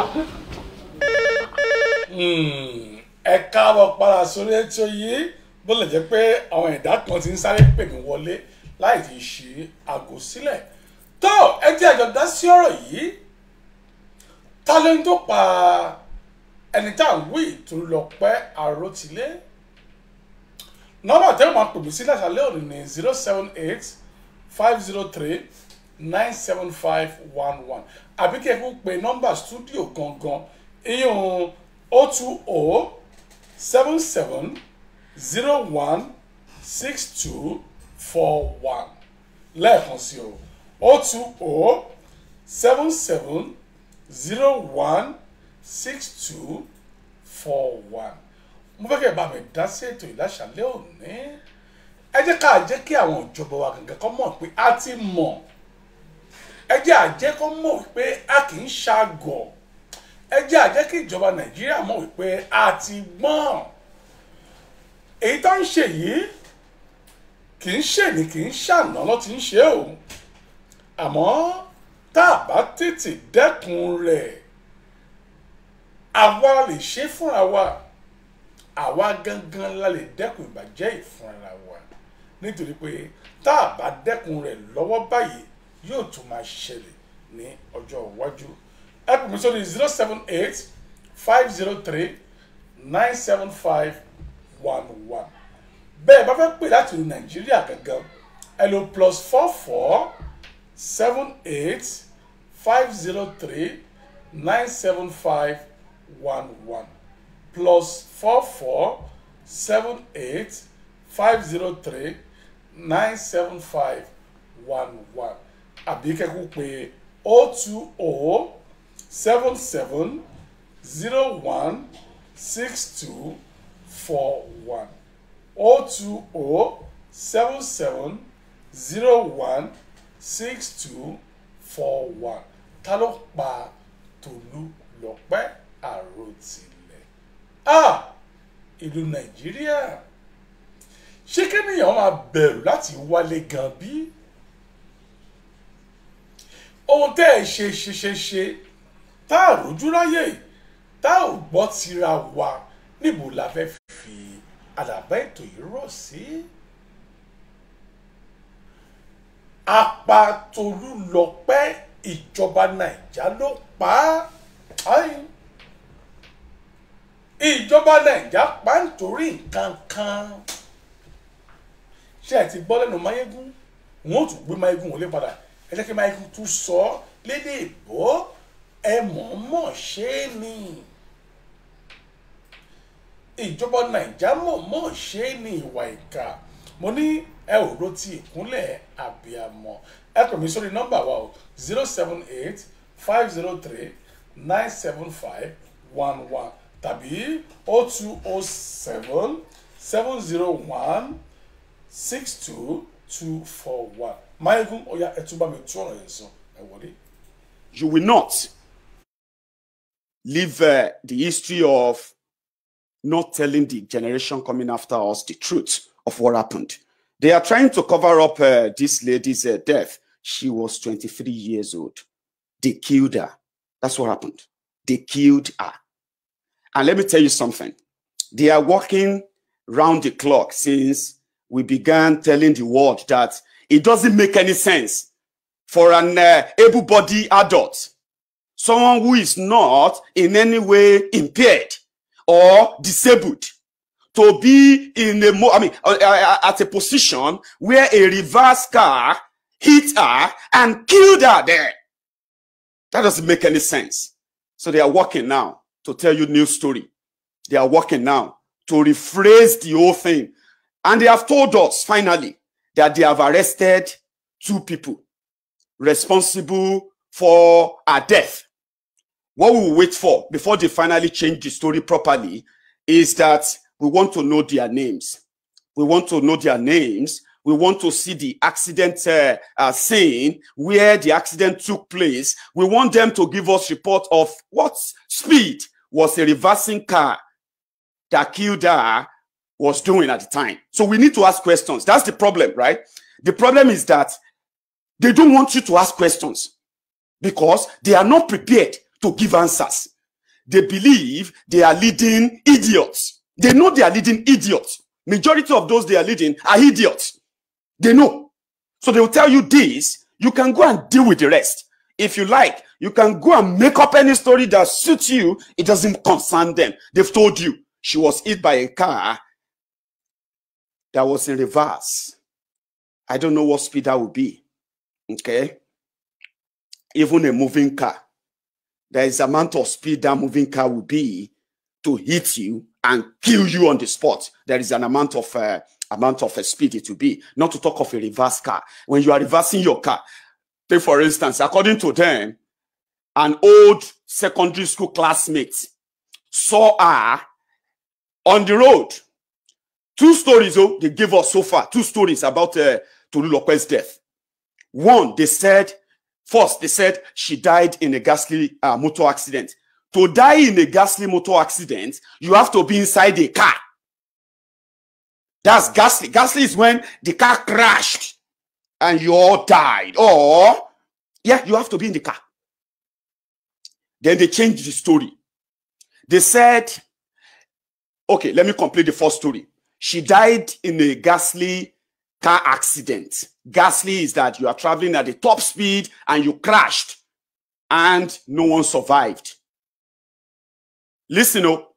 ẹ káàbọ̀ padà sórí ètò yìí bó lè jẹ́ pé àwọn ẹ̀dá kan ti ń sáré pè mí wọlé láì ti ṣí aago sílẹ̀ tó ẹ jẹ́ àjọ dá sí ọ̀rọ̀ yìí ta ló ń tó pa ẹni tá à ń wí tó lọ pẹ́ àròtilé nọ́mbà tẹ́lẹ̀ máa pè mí sí láṣálẹ́ òní ní zero seven eight five zero three nine seven five one one àbí kí ẹ kó pe nọ́mbà stúdíò gangan ìyẹn o two o seven seven zero one six two four one lẹ́ẹ̀kan sí o o two o seven seven zero one six two four one mo fẹ́ kẹ́ ẹ bá mi dá sí ètò ìláṣàlẹ̀ òní ẹ jẹ́ ká jẹ́ kí àwọn ìjọba wa gangan kọ́ mọ̀ pé a ti mọ̀ ẹ jẹ́ àjẹ́ kọ́ mọ̀ pé a kì í ṣàgọ̀ ẹ jẹ́ àjẹ́ kí ìjọba nàìjíríà mọ̀ wípé a ti gbọ́n èyí tó ń ṣe yìí kì í ṣe ní kì í ṣàná ló ti ń ṣe o àmọ́ tá a bá tètè dẹ́kun rẹ̀ àwa lè ṣe fúnra wa àwa gangan la lè dẹ́kun ìbàjẹ́ ìfúnra wa nítorí pé tá a bá dẹ́kun rẹ̀ lọ́wọ́ báyìí yóò tún máa ṣẹlẹ̀ ní ọjọ́ iwájú ẹ pè mí sórí zero seven eight five zero three nine seven five one one bẹ́ẹ̀ bá fẹ́ pè láti ìlú nàìjíríà gangan ẹ lo plus four four seven eight five zero three nine seven five one one plus four four seven eight five zero three nine seven five one one àbí kẹ́kọ̀ọ́ pé o two o seven seven zero one six two four one o two o seven seven zero one six two four one ta ló pa Tolú Lọ́pẹ́ Àròtilẹ̀ ah ìlú Nàìjíríà ṣé kéèyàn máa bẹ̀rù láti wálé gan bí ohun tẹ́ ẹ ṣe ṣe ṣe ṣe tá a rójú ráyè tá a ò gbọ́ tira wa níbo la fẹ́ fi àdàbà ètò yìí rọ̀ sí. Apatolúlọpẹ́ ìjọba Nàìjà ló pa á ìjọba Nàìjà pa á nítorí nǹkan kan ṣé ẹ ti gbọ́ lẹ́nu Máyégún wọn ò tún gbé Máyégún wọlé padà ẹ jẹ́ kí Máyégún tún sọ ọ́ lédè ìbò ẹ mọ̀ọ́mọ̀ ṣe é ni ìjọba Nàìjà mọ̀ọ́mọ̀ ṣe é ni ìwà ìkà mo ní ẹ ò ro ti ìkúnlẹ̀ àbíamọ ẹ pè mí sórí nọ́mbà wa o zero seven eight five zero three nine seven five one one tàbí o two o seven seven zero one six two two four one Máyégún ó yá ẹ tún bá mi tún ọ̀rọ̀ yẹn sọ ẹ wọlé. You will not leave uh, the history of not telling the generation coming after us the truth of what happened. They are trying to cover up uh, this lady's uh, death. She was 23 years old. They killed her. That's what happened. They killed her. And let me tell you something. They are working round the clock since we began telling the world that it doesn't make any sense for an uh, able-bodied adult, someone who is not in any way impaired or disabled, to be in a mo- I mean, uh, uh, at a position where a reverse car hit her and killed her there. That doesn't make any sense. So they are working now to tell you new story. They are working now to rephrase the whole thing. And they have told us finally that they have arrested two people responsible for her death. What we will wait for before they finally change the story properly is that we want to know their names. We want to know their names. We want to see the accident uh, uh, scene where the accident took place. We want them to give us report of what speed was a reversing car that killed her was doing at the time. So we need to ask questions. That's the problem, right? The problem is that they don't want you to ask questions because they are not prepared to give answers. They believe they are leading idiots. They know they are leading idiots. Majority of those they are leading are idiots. They know. So they will tell you this. You can go and deal with the rest. If you like, you can go and make up any story that suits you. It doesn't concern them. They've told you she was hit by a car that was in reverse. I don't know what speed that would be. Okay. Even a moving car, there is amount of speed that moving car will be to hit you and kill you on the spot. There is an amount of uh, amount of uh, speed it will be. Not to talk of a reverse car. When you are reversing your car, take for instance, according to them, an old secondary school classmate saw her on the road. Two stories oh, they gave us so far. Two stories about uh, Tolulope's death. One, they said, first, they said she died in a ghastly uh, motor accident. To die in a ghastly motor accident, you have to be inside a car. That's ghastly. Ghastly is when the car crashed and you all died. Or, yeah, you have to be in the car. Then they changed the story. They said, okay, let me complete the first story. She died in a ghastly car accident. Ghastly is that you are traveling at the top speed and you crashed and no one survived. Listen up.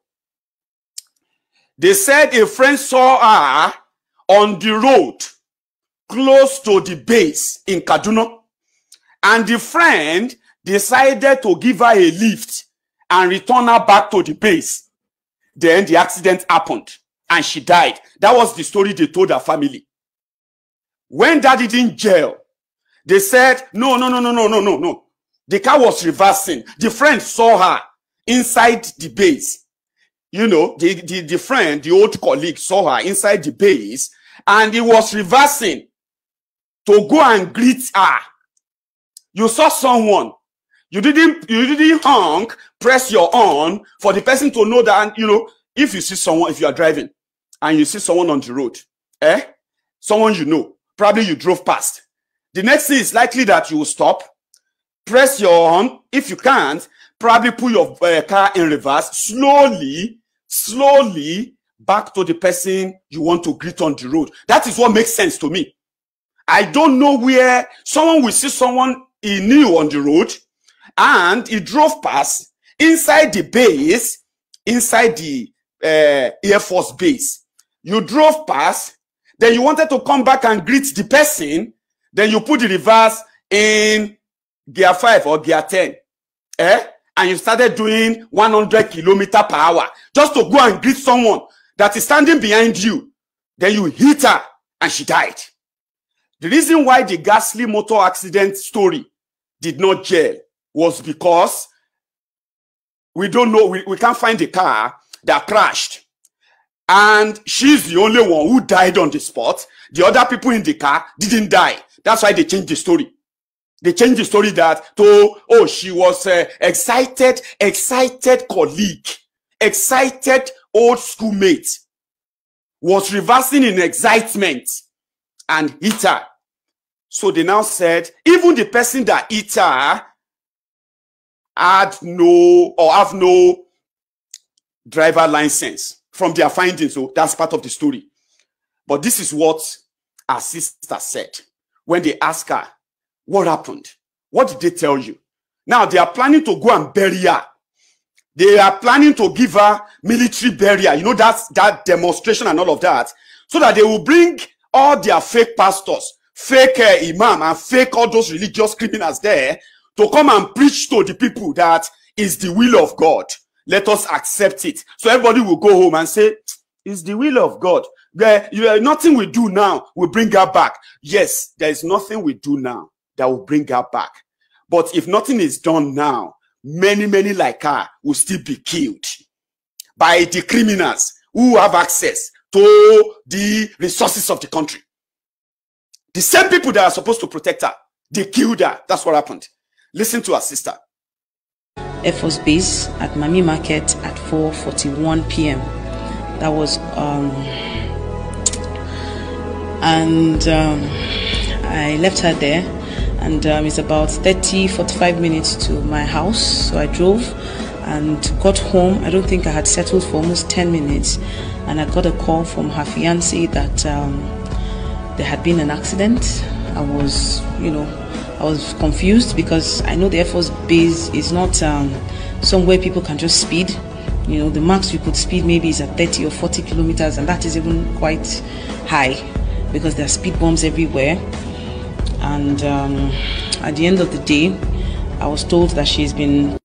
They said a friend saw her on the road close to the base in Kaduna. And the friend decided to give her a lift and return her back to the base. Then the accident happened and she died. That was the story they told her family. When that didn't gel, they said, no, no, no, no, no, no, no, no. The car was reversing. The friend saw her inside the base. You know, the, the, the friend, the old colleague saw her inside the base and he was reversing to go and greet her. You saw someone. You didn't, you didn't honk, press your horn for the person to know that, you know, if you see someone, if you are driving and you see someone on the road, eh? Someone you know, probably you drove past. The next thing is likely that you will stop, press your horn. If you can't, probably put your uh, car in reverse slowly, slowly back to the person you want to greet on the road. That is what makes sense to me. I don't know where someone will see someone he knew on the road and he drove past inside the base, inside the uh, Air Force base. You drove past, then you wanted to come back and greet the person, then you put the reverse in gear 5 or gear 10. Eh? And you started doing 100 kilometer per hour just to go and greet someone that is standing behind you. Then you hit her and she died. The reason why the ghastly motor accident story did not gel was because we don't know, we, we can't find the car that crashed. And she's the only one who died on the spot. The other people in the car didn't die. That's why they changed the story. They changed the story that to, oh, she was uh, excited, excited colleague, excited old schoolmate, was reversing in excitement and hit her. So they now said, even the person that hit her had no or have no driver license from their findings. So that's part of the story. But this is what our sister said when they asked her, What happened? What did they tell you? Now they are planning to go and bury her. They are planning to give her military burial. You know, that's that demonstration and all of that. So that they will bring all their fake pastors, fake uh, imam, and fake all those religious criminals there to come and preach to the people that is the will of God. Let us accept it. So everybody will go home and say, it's the will of God. There, you, uh, nothing we do now will bring her back. Yes, there is nothing we do now that will bring her back. But if nothing is done now, many, many like her will still be killed by the criminals who have access to the resources of the country. The same people that are supposed to protect her, they killed her. That's what happened. Listen to her sister. Air Force Base at Mami Market at 4:41 p.m. That was, um, and um, I left her there, and um, it's about 30, 45 minutes to my house. So I drove and got home. I don't think I had settled for almost 10 minutes, and I got a call from her fiance that um, there had been an accident. I was, you know, I was confused because I know the Air Force base is not um, somewhere people can just speed. You know, the max you could speed maybe is at 30 or 40 kilometers, and that is even quite high because there are speed bumps everywhere. And um, at the end of the day, I was told that she's been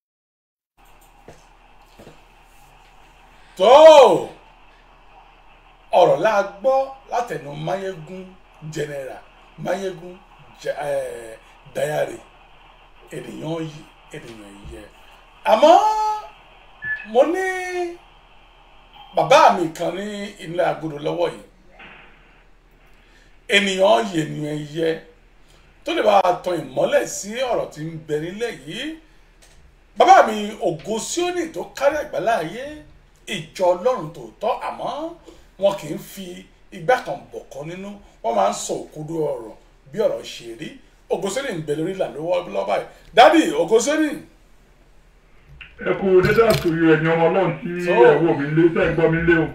tó ọ̀rọ̀ la gbọ́ látẹnu mayegun general mayegun Ja- eh, dayare ènìyàn yìí ènìyàn yẹ àmọ́ mo ní bàbá mi kan ní ilé agodo lọ́wọ́ yìí ènìyàn yìí ènìyàn yẹ tó lè bá a tan ìmọ́lẹ̀ sí ọ̀rọ̀ tí ń bẹ nílẹ̀ yìí bàbá mi ògo síónì tó kárí àgbáláyé ìjọ ọlọ́run tòótọ́ àmọ́ wọn kì í fi igbá kan bọ̀kọ́ nínú wọ́n máa ń sọ òkodo ọ̀rọ̀ bí ọ̀rọ̀ ṣe rí ògo síónì ń bẹ lórí ìlà lọ́wọ́ lọ́wọ́ báyìí dádì ògo síónì. ẹ kú dédé àsòyè ẹ̀yin ọmọ ọlọ́run tí So. ẹ wò mí lé tẹ́ ẹ gbọ́ mi lé o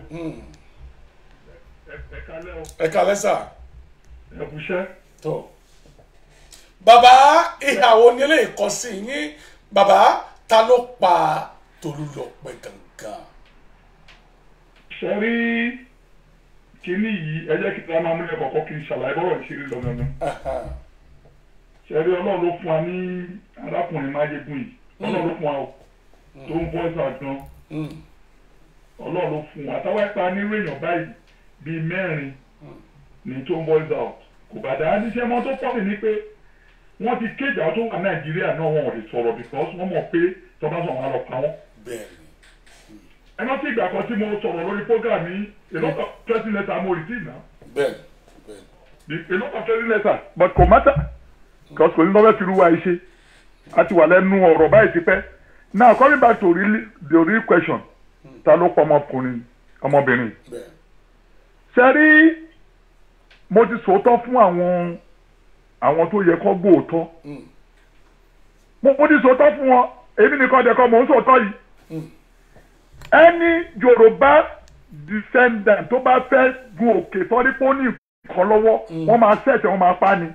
ẹ kalẹ́ sà. ẹ kú iṣẹ́. tó bàbá ìhàwọ̀ ni eléyìí kọ sí yín bàbá ta ló pa Tolúlọpẹ́ gangan. ṣe rí kínní yìí ẹ jẹ́ kí n máa múlẹ̀ kọ̀ọ̀kan kí n ṣàlàyé bọ́rọ̀ ìṣeré lọ gangan. ṣe rí ọlọ́run ló fún wa ní arákùnrin máyégún yìí ọlọ́run ló fún wa o tó ń voice out gan ọlọ́run ló fún wa táwa ipa nírú èèyàn báyìí bíi mẹ́rin ní tó ń voice out kò bá dáa níṣẹ́ mọ́ tó pọ̀ mí ní pé wọ́n ti kéde àwọn tó wà nàìjíríà náà wọn ò lè sọ̀rọ̀ because wọ́n mọ̀ pé tọ́ba sọ̀rọ̀ wọn lọ pa wọ́n. ẹ rántí ìgbà kan tí mo sọ̀rọ̀ lórí program yìí a lot of threatening letter mo receive now. bẹ́ẹ̀ a lot of threatening letter but kò matter because kò ní lọ́wọ́ fi ruwa iṣẹ́ a ti wà lẹ́nu ọ̀rọ̀ báyìí ti pẹ́ now coming back to really, the real question ta ló pa ọmọkùnrin ọmọbìnrin ṣe rí mo ti sòótọ́ fún àwọn àwọn tó yẹ kó gbóòótọ́ mo mo ti sòótọ́ fún wọn èmi nìkan dẹ̀ kọ́ mò ń sòótọ́ yìí ẹni yorùbá descendant tó bá fẹ́ gun òkè sọ́rí pọ́nì kan lọ́wọ́ wọ́n máa ṣẹ̀ṣẹ̀ wọ́n máa pa ni.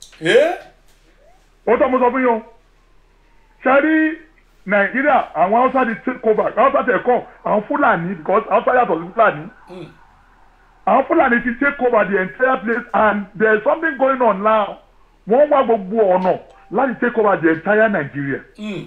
ó tọ́ mo sọ fún yín o ṣe rí nàìjíríà àwọn haúsá ti take over haúsá tẹ̀ kọ́ àwọn fúlàní because haúsá yàtọ̀ sí fúlàní àwọn fúlàní ti take over the entire place and there is something going on now wọ́n wá gbogbo ọ̀nà láti take over the entire nigeria.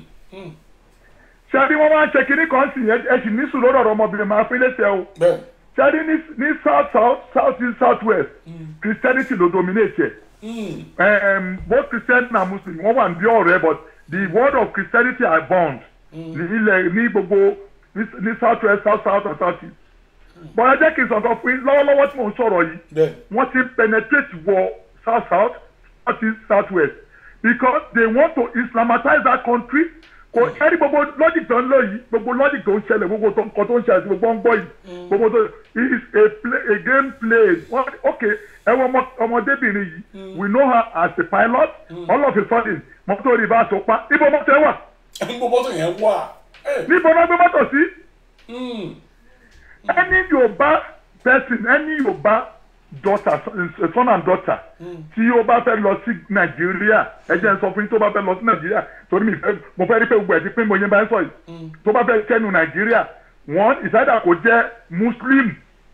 ṣáàbí wọ́n máa ń ṣe kinní kan sí ẹ sì ní sùn lórí ọ̀rọ̀ ọmọbìnrin máa fi léṣe o. ṣáàbí ní south south south east south west christianity ló dominate ẹ̀. Um, both christian and muslim wọ́n wà ní ọ̀rẹ́ but the word of christianity are bound ní ilẹ̀ ní gbogbo ní south west south south and south east bọ́lá jẹ́ kí n sọ̀tọ̀ fún yín lọ́wọ́lọ́wọ́ tí mò ń sọ̀rọ̀ yìí wọ́n ti penetrate wọ south south south east south west because they want to islamatize that country kò ẹni gbogbo logic tó ń lò yìí gbogbo logic tó ń ṣẹlẹ̀ gbogbo nǹkan tó ń ṣẹlẹ̀ sí gbogbo ń gbọ́ yìí gbogbo tó it is a play a game played wọ́n ok ẹ wọ ọmọdébìnrin yìí we know her as a pilot all of a sudden mọ́tò rí bá a tó pa ibo mọ́tò ẹ wà. ibo mọ́tò yẹn wà. níbo náà gbé mọ́tò sí any yorùbá person any yorùbá daughter son and daughter tí ó bá fẹ́ lọ sí nàìjíríà ẹ jẹ́ n sọ fún yín tó bá fẹ́ lọ sí nàìjíríà torí mi fẹ́ mo fẹ́ rí pé gbogbo ẹ̀ ti pín mo yẹn bá ń sọ yìí tó bá fẹ́ kẹ́nu nàìjíríà wọ́n ìsáyà kò jẹ́ muslim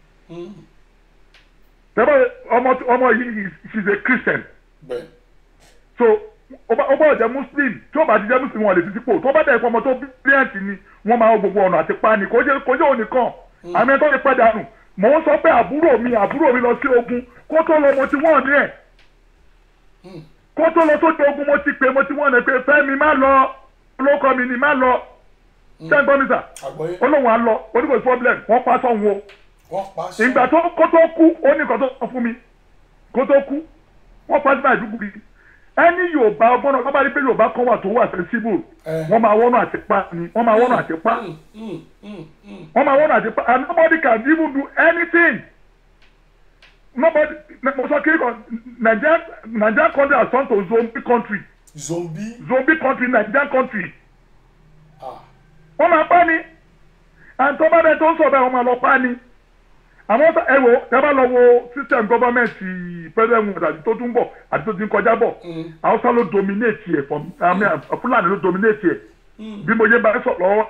tẹ́lẹ̀ ọmọ ọmọ yìí she is a christian bẹ́ẹ̀ so ó bá ó bá jẹ́ muslim tí ó bá ti jẹ́ muslim wọn lè fi sípò tó bá dẹ̀ pọ̀ ọmọ tó bíríẹ̀ǹtì ni wọ́n máa ń gbogbo ọ̀nà àti pani kò jẹ́ kò jẹ́ òun nìkan àmì ẹ̀ tó lè padà nù mò ń sọ pé àbúrò mi àbúrò mi lọ sí ogun kó tó lọ mo ti wọ́n ní ẹ̀ kó tó lọ sójú ogun mo ti pè mo ti wọ́n ní pé fẹ́mi má lọ olóko mi ni má lọ ṣé ń gbọ́ mi sà àgbọ̀yé olóhùn á lọ oníkòsí problem wọ́n pa sọ́hun o wọ́n pa sí. ìgbà tó kó tó kú ó ní nǹkan tó sọ fún mi kó tó kú wọ́n pa sí máa dúkú bí ẹni yorùbá ọgbọ́n náà bábá rí pé yorùbá kan wà tó wà sensible wọ́n máa wọ́nà àti pa ni wọ́n máa wọ́nà àti pa wọ́n máa wọ́nà àti pa and nobody can even do anything nobody mo sọ kiri kan nigeria nigeria country has turned to zombie country zombie zombie country nigeria country wọ́n máa pa ni and tó bá dẹ̀ tó ń sọ̀rọ̀ wọ́n máa lọ pa ni àmọ́ sọ- ẹ wo ẹ bá lọ wo system government president wọn àti tó tún bọ̀ àti tó ti ń kọjá bọ̀ hausa ló dominate ẹ̀ fún mi fúlàní ló dominate ẹ̀ bí mo yé bá ẹ sọ lọ́wọ́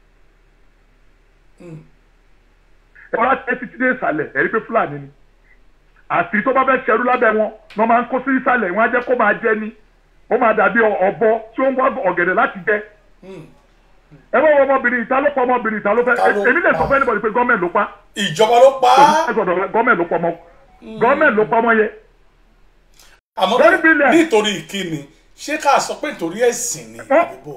ẹ wá tẹ́ títí dé ìsàlẹ̀ ẹ rí pé fúlàní ni àti tó bá fẹ́ ṣẹrú lábẹ́ wọn wọ́n máa ń kó sí ìsàlẹ̀ wọ́n á jẹ́ kó máa jẹ ni ó máa dàbí ọ̀bọ tí ó ń wá ọ̀gẹ̀dẹ̀ láti jẹ ẹ bá wọ ọmọbìnrin ìta ló pa ọmọbìnrin ìta ló fẹ́ Ta ló èmi lè sọ pa? fún ẹnìbọdì pé gọ́ọ̀mẹ̀ ló pa ìjọba ló pa á gọ́ọ̀mẹ̀ ló pa ọmọ gọ́ọ̀mẹ̀ ló pa ọmọ yẹn àmọ́ Very brilliant. nítorí ìkíni ṣé ká sọ pé nítorí ẹ̀sìn ni àbíbò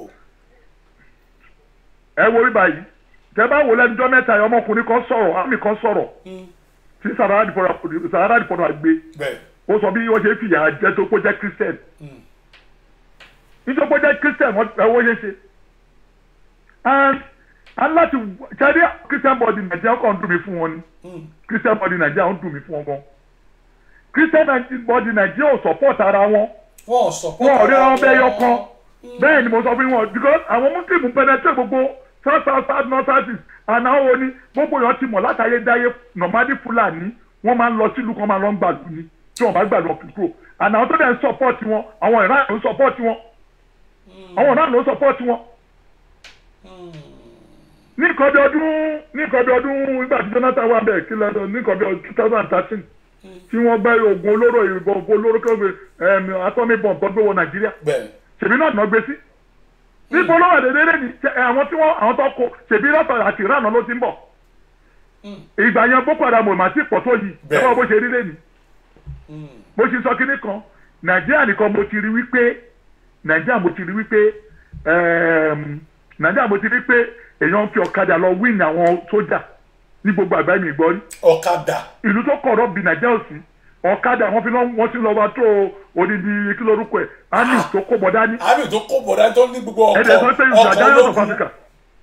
ẹ wo rí báyìí tẹ bá wò lẹ́nujọ́ mẹ́ta yìí ọmọkùnrin kan sọ̀rọ̀ àmì kan sọ̀rọ̀ tí sahara dìpọ̀nà sahara dìpọ̀nà gbé bẹ́ẹ̀ ó sọ bí wọ́n ṣe fìyà jẹ tó kó jẹ́ christian nítorí kó jẹ́ christian wọ́n ẹ wọ́n ṣe ṣe and and láti ṣáde christian body nàìjíríà kàn ń dùn mí fún wọn ni christian body nàìjíríà ń dùn mí fún wọn gan christian body nàìjíríà ò support ara wọn wọn ò sọ wọn ò rí ọmọ bẹ́ẹ̀ yọ kan bẹ́ẹ̀ ni mo sọ fún wọn because àwọn muslim penetrate gbogbo south south south north south east and àwọn oní gbogbo èèyàn ti mọ̀ látàyè dáyé normally fúlàní wọ́n máa ń lọ sílùú kan máa lọ ń gbàlú ni tí wọ́n bá gbàlú ọ̀pìpro and àwọn tó dẹ̀ ń support wọn àwọn ìran ló ń support wọn àwọn ìran ló ń support wọn. ní nǹkan bí ọdún ní nǹkan bí ọdún nígbà tí jonathan wà bẹ́ẹ̀ kí lọ́dọ̀ ní nǹkan bí ọdún two thousand and thirteen tí wọ́n gbé oògùn olóró ìbọn oògùn olóró kí wọ́n gbé atomic bomb tó gbé wọ nàìjíríà bẹ́ẹ̀ ṣèbí náà náà gbé sí níbo ló wà dédé lẹ́ni àwọn tí wọ́n àwọn tó kó ṣèbí látọ̀ àti ìrànà ló ti ń bọ̀ ìgbà yẹn boko haram ò mà ti pọ̀ tó yìí ẹ wọ́n bó ṣe rí lẹ́ni mo ṣe sọ kínní kan nàìjíríà nìkan mo ti rí wípé nàìjíríà mo ti rí wípé ẹm, nàìjíríà mo ti rí pé èèyàn fi ọ̀kadà lọ wíìnì àwọn sójà ní gbogbo àgbáyé mi gbọ́ rí ọ̀kadà ìlú tó kọ̀rọ̀ bí nàìjíríà ò sí ọ̀kadà wọn fi lọ wọn ti lọ wá tó odidi kí lórúkọ ẹ̀ àmì tó kó bọ̀ dání àmì tó kó bọ̀dá tó ní gbogbo ọkọ̀ ẹ̀dẹ̀ sọ pé ọkọ̀ ìjàdá of ológun Africa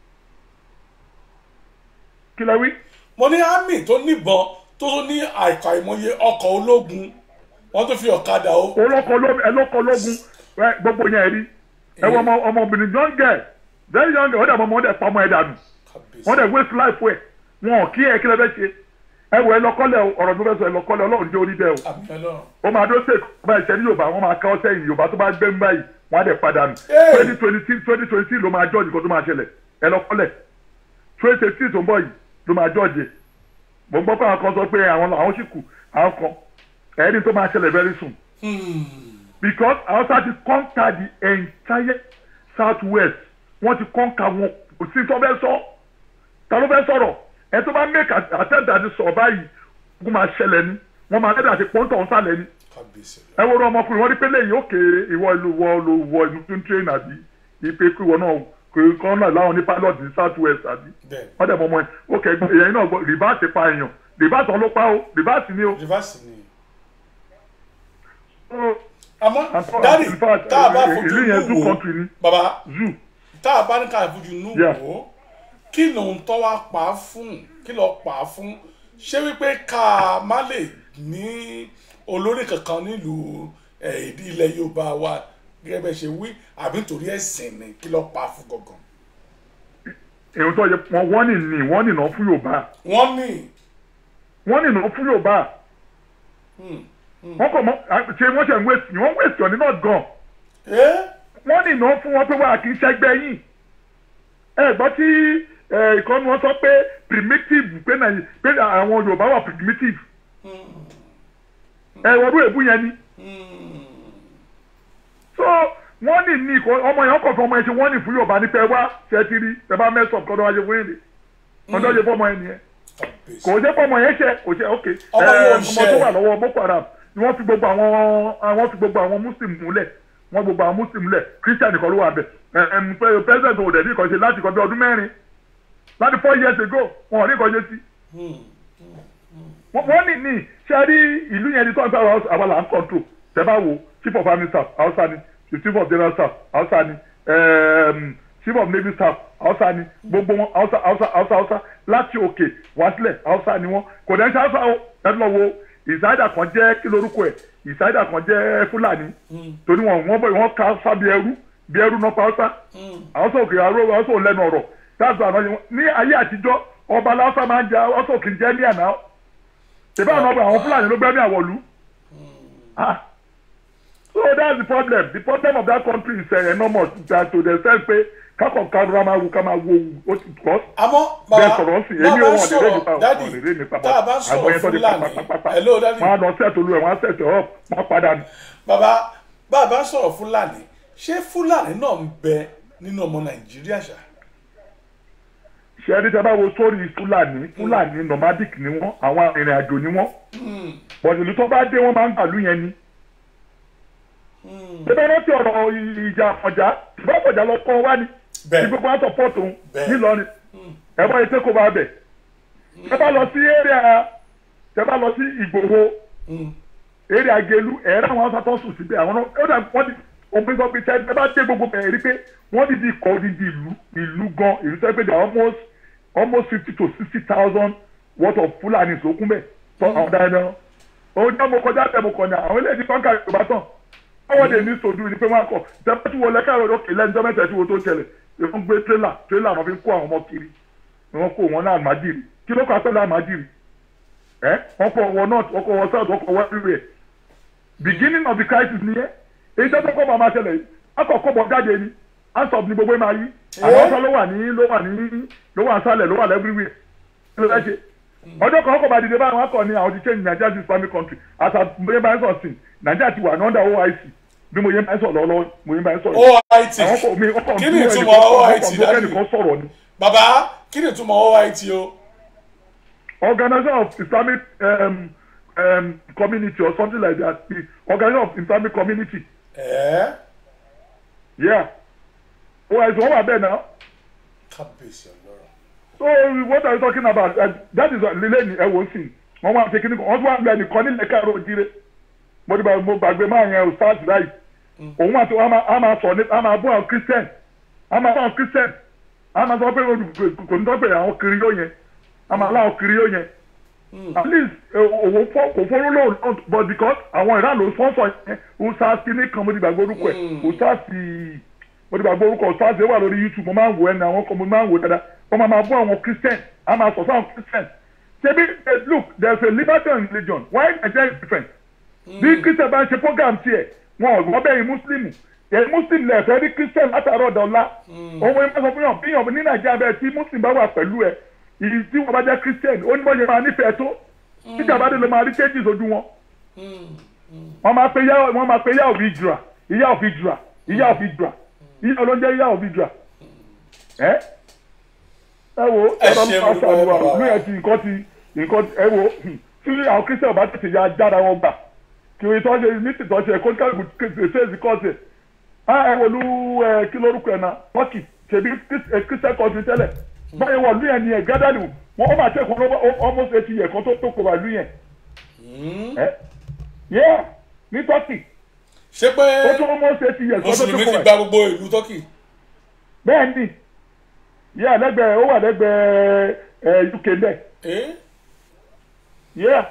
kí lẹ wí. mo ní àmì tó níbọn tó tó ní àìkà ìmọye ọkọ̀ ológun wọ́n tó fi ọ̀kadà o. olóko lógun ẹlọ́kọ lógun ẹ, gbogbo yẹn rí ẹ wọ ọmọ ọmọbìnrin young girl very young girl wọ́n dẹ̀ mọ́ ọmọ wọn dẹ̀ pa ọmọ ẹ̀ dànù wọ́n dẹ̀ waste life ẹ̀ wọn ò kí ẹ̀ kí lẹ fẹ́ ṣe ẹ wọ ẹlọ́kọ́lẹ̀ o, ọ̀rọ̀ tó fẹ́ sọ ẹlọ́kọ́lẹ̀ ọlọ́run jẹ́ orí bẹ́ẹ̀ o ó máa dó sèk ọba ìṣẹ́ ní yorùbá wọ́n máa ká ọ́ sẹ́yìn yorùbá tó bá gbé ń báyìí wọ́n á dẹ̀ padà nù twenty twenty six twenty twenty six ló máa jọ́ọ̀jì kó tó máa ṣẹlẹ̀ ẹlọ́kọ́lẹ̀ twenty twenty six tó ń bọ̀ yìí ló máa jọ́ọ̀jì mo gbọ́ pé àwọn kan sọ pé àwọn àwọn sì kù àwọn kan ẹni tó máa ṣẹlẹ̀ very soon because Hausa ti conquer the entire south west wọ́n ti conquer wọn kò sí tó fẹ́ sọ ta ló fẹ́ sọ̀rọ̀ ẹ tó bá make attempt àti sọ̀rọ̀ báyìí kó máa ṣẹlẹ̀ ni wọ́n máa lẹ́dà àti pọ́ńtọ̀ ń sálẹ̀ ni ẹ wo ọ̀rọ̀ ọmọkùnrin wọ́n rí pé lẹ́yìn òkè ìwọ ìlú wọ ló wọ ìlú tó ń train àbí ipe kí ìwọ náà kò kọ́ náà láwọn ní pilot ní south west àbí wọ́n dẹ̀ mọ́ ọmọ ẹ̀ òkè èyàn náà gbọ́ rìbáàsì pa èèyàn rìbáàsì ọ̀ ló pa o rìbáàsì ni o. rìbáàsì ni. àmọ́ dáàdì tá a bá fojú ìlú yẹn zoo inú wò country ni bàbá zoo tá a bá ní ká fojú inú Yeah. wò ó kí lòun tọ́ wá pa á fún kí lọ́ọ́ pa á fún ṣé wípé ká má lè ní olórí kankan nílùú ẹ̀, ìdí ilẹ̀ yorùbá wa gẹ́gẹ́ bẹ́ẹ̀ ṣe wí àbí nítorí ẹ̀sìn ni kí lọ́ọ́ pa á fún gangan. èyí tó yẹ wọn wọ́n ní ní wọ́n ní náà fún yorùbá wọ́n ní wọ́n ní náà fún yorùbá wọ́n kọ̀ mọ́ ṣe wọ́n ṣe ń wéṣì ni wọ́n wéṣì ọ̀ní náà gan wọ́n ní ìnáwó fún wọn pé wọ́n kì í ṣẹgbẹ́ yìí ẹ gbọ́ tí ìkànnì wọn sọ pé primitive pé nàì- pé àwọn Yorùbá wà primitive ẹ wọ́n rú èbú yẹn ni so wọ́n ní ní ìkọ́ ọmọ yẹn kọ̀ fún ọmọ yẹn ṣe wọ́n ní fún Yorùbá ní pé wá ṣe ti rí ẹ bá mẹ́sàn-án kọ́dọ̀ wájú fún yìí ni ọjọ́ yẹ fọmọ yẹn nìyẹn kò jẹ́ fọmọ yẹn ṣe kò ṣe ok Ọmọ yẹn ò ọmọ ṣe. tó wà lọ́wọ́ Boko Haram ni wọ́n fi gbogbo àwọn àwọn fi gbogbo àwọn Muslim múlẹ̀ wọ́n gbogbo àwọn Muslim múlẹ̀ Christian nìkan ló wà bẹ̀ ẹ̀ẹ́m president òde ní ìkànṣe láti kọ́ bí ọdún mẹ́rin láti four years ago wọn ò ní ìkànṣe sí wọ́n wọ́n ní ní ṣe rí ìlú yẹn ní tó ń sọ àwọn àwọn là ń control tẹ́ bá wo chief of army staff Hausa ni chief of general staff Hausa ni um, chief of navy staff Hausa ni gbogbo wọn Hausa Hausa Hausa Hausa láti òkè wá sílẹ̀ Hausa ni wọ́n kò dẹ́n ṣe Hausa o ẹ lọ wo ìsáyidà kan jẹ́ kí lorúkọ ẹ̀ ìsáyidà kan jẹ́ Fúlàní torí wọn wọ́n bọ̀ wọ́n ká Hausa bí ẹrú bí ẹrú náà pa Hausa Hausa òkè aró Hausa ò lẹ́nu ọ̀rọ̀ that's why àwọn ní ayé àtijọ́ ọba Hausa máa ń jẹ Hausa òkè jẹ́ ní àná ṣèbá àwọn ọba àwọn fúlàní ló gbẹ́mí àwọ̀lú. Ah. so that's the problem the problem of that country is uh, enormous that to the extent pé kákọ̀ karùn-ún máa wù ká máa wo ó ti kọ́. àmọ́ bẹ́ẹ̀ bàbá sọ̀rọ̀ sí bá èmi bá wọn lè ré sọ̀rọ̀ nípa dádì wọn lè ré nípa tá a bá àwọn yẹn tó sọ̀rọ̀ di fúlàní pápápápá hello dádì wọn á lọ sẹ́ẹ̀tì olú ẹ̀ wọ́n á sẹ́ẹ̀tì ọ̀ wọ́n padà ní. bàbá bá a bá sọ̀rọ̀ fúlàní ṣé fúlàní náà ń bẹ nínú ọmọ nàìjíríà ṣá. ṣe ẹni tẹ́ bá wo sórí fúlàní fúlàní nomadic ni wọ́n àwọn arìnrìn àjò ni wọ́n bọ̀dùlù tó bá dé wọ́n máa ń gbàlú yẹn ni. bẹ́ẹ̀ rántí ọ̀rọ̀ ìjà ọ̀jà ìbá ọ̀jà lọ kọ́ wá ni tí gbogbo wa sọ̀pọ̀tù nílọrin ẹ̀fọ́ yìí tẹ́kọ̀ọ́ bá bẹ̀. ẹ bá lọ sí area ẹ bá lọ sí ìgbòho area gelu ẹ̀rọ àwọn ọ̀sán tó ń sùn síbẹ̀ àwọn náà ó dà wọ́n ti òpin sọ pé ṣe ẹ bá dé gbogbo bẹ̀rẹ̀ rí pé wọ́n ti di kọ́ odidi ìlú ìlú gan ìlú tó yẹ pé they are almost almost fifty to sixty thousand worth of Fulani sókún bẹ́ẹ̀ tọ́ àwọn dáadáa ó jẹ́ mo kọjá tẹ̀ mo kọ̀ ní àwọn eléyìí kọ́ńkà Yorùbá tán báwọn dè ní sòdù ni pé wọ́n á kọ̀ tẹ́fẹ́ tí wọ́n lẹ́ káàrọ̀ lókè lẹ́njọ́ mẹ́ta tí wọ́n tó ṣẹlẹ̀ wọ́n gbé tírélà tírélà wọn fi ń kó àwọn ọmọ kiri wọ́n kó wọn náà àmàdìrì kí ló kọ́ àpẹẹrẹ àmàdìrì ẹ́ wọ́n kọ́ wọn north wọ́n kọ́ wọn south wọ́n kọ́ wọn everywhere beginning of the crisis nìyẹn èyí tó tó kọ́ máa máa ṣẹlẹ̀ yìí akọ̀kọ́ bọ̀ jáde ni ansop ni gbogbo ẹ̀ máa yí àwọn ọ̀sán ló wà ní ló wà ní ló wà sálẹ̀ ló wà lẹ́fíríwìẹ̀ kí ló fẹ́ ṣe ọjọ́ kan ọkọ̀ bá dìde báyìí wọ́n kọ́ ni àwọn ti change Nigeria to Islamic country as a mo yẹ báyìí sọ̀ sí Nigeria ti wà ní under OIC bí mo yẹ báyìí sọ̀ lọ́wọ́ mo yẹ báyìí sọ̀rọ̀ OIT àwọn kò mi ọkọ̀ kí ni dúró ìtumọ̀ OIT ẹnìkan ọkọ̀ dájú ẹnìkan sọ̀rọ̀ ni. bàbá kí ni ìtumọ̀ OIT o. Organization of Islamic um, um, community or something like that the Organization of Islamic community. ẹ̀ẹ́ Yeah. OIC wọ́n wà bẹ́ẹ̀ náà. kábíyèsí ọlọ́run. so what are you talking about uh, that is lílé ní ẹwọ sí wọn wá ṣe kíní kan wọn tún wá lọ ẹnìkan nílẹ̀ káàró òjire mo dìbò mo gbàgbé máa yẹn o stars right òun àti wọn a máa sọ ní a máa bú àwọn christian a máa bú àwọn christian a máa sọ pé kò ní tọ́pẹ̀ àwọn kiri yóò yẹn a máa láwọn kiri yóò yẹn at least òwò fọ kò fọwọ́ lóòótọ́ but because àwọn ìran ló sponsor yẹn o stars kíní kan mo dìgbà gbórúkọ ẹ̀ o stars mo dìgbà gbórúkọ stars yẹn wà lórí youtube mo máa ń wò ẹ́ ní àwọn kan mo máa ń wò dáadáa wọ́n máa máa bú àwọn christian a máa sọ fún àwọn christian ṣebí eh, look there is a liberty in religion why Nigeria is different bí christian bá ń ṣe program tiẹ̀ wọn ò gbọ́ bẹ́ẹ̀ yìí muslim ẹ̀ muslim lẹ̀ fẹ́ rí christian látàárọ̀ dọ̀la òun ẹ̀ máa sọ fún yàn bí yàn ní nàìjíríà bẹ́ẹ̀ tí muslim bá wà pẹ̀lú ẹ̀ ìyí tí wọ́n bá jẹ́ christian ó ní bọ́ yẹn máa nífẹ̀ẹ́ tó títí àbádé ló máa rí changes ojú wọn wọ́n máa pe yá wọ́n máa pe yá òbí jura ìyá òbí jura ìyá òbí jura ìyá olóúnjẹ ìyá òbí jura ẹ ẹ wo Ẹ ẹ bá ṣe máa gbogbo ṣàlùwà bàbá wa. ní ẹ ti nǹkan ti nǹkan ẹ wo tí àwọn christian bá tètè ya jára wọn gbà kí oye tó ṣe ní tìtọ́ ṣe kó kálukú ṣèṣì kọ́ọ̀sì ẹ ẹ wọlú ẹ kí lórúkọ ẹ náà turkey ṣèbí christian country tẹ́lẹ̀ báyìí wọ̀ lú yẹn ni ẹ̀ gádàlù wọn ó máa tẹ̀ kọ́ almost eighty years kan tó tó kó wà lú yẹn ẹ yẹ ní turkey ṣé pé ó tó almost eighty years kan tó tó mùsùlùmí kó ti wà gba gbogbo ìlú turkey. bẹ́ẹ̀ ni yẹ lẹ́gbẹ̀ẹ́ ó wà lẹ́gbẹ̀ẹ́ ẹ uk bẹ́ẹ̀ yẹ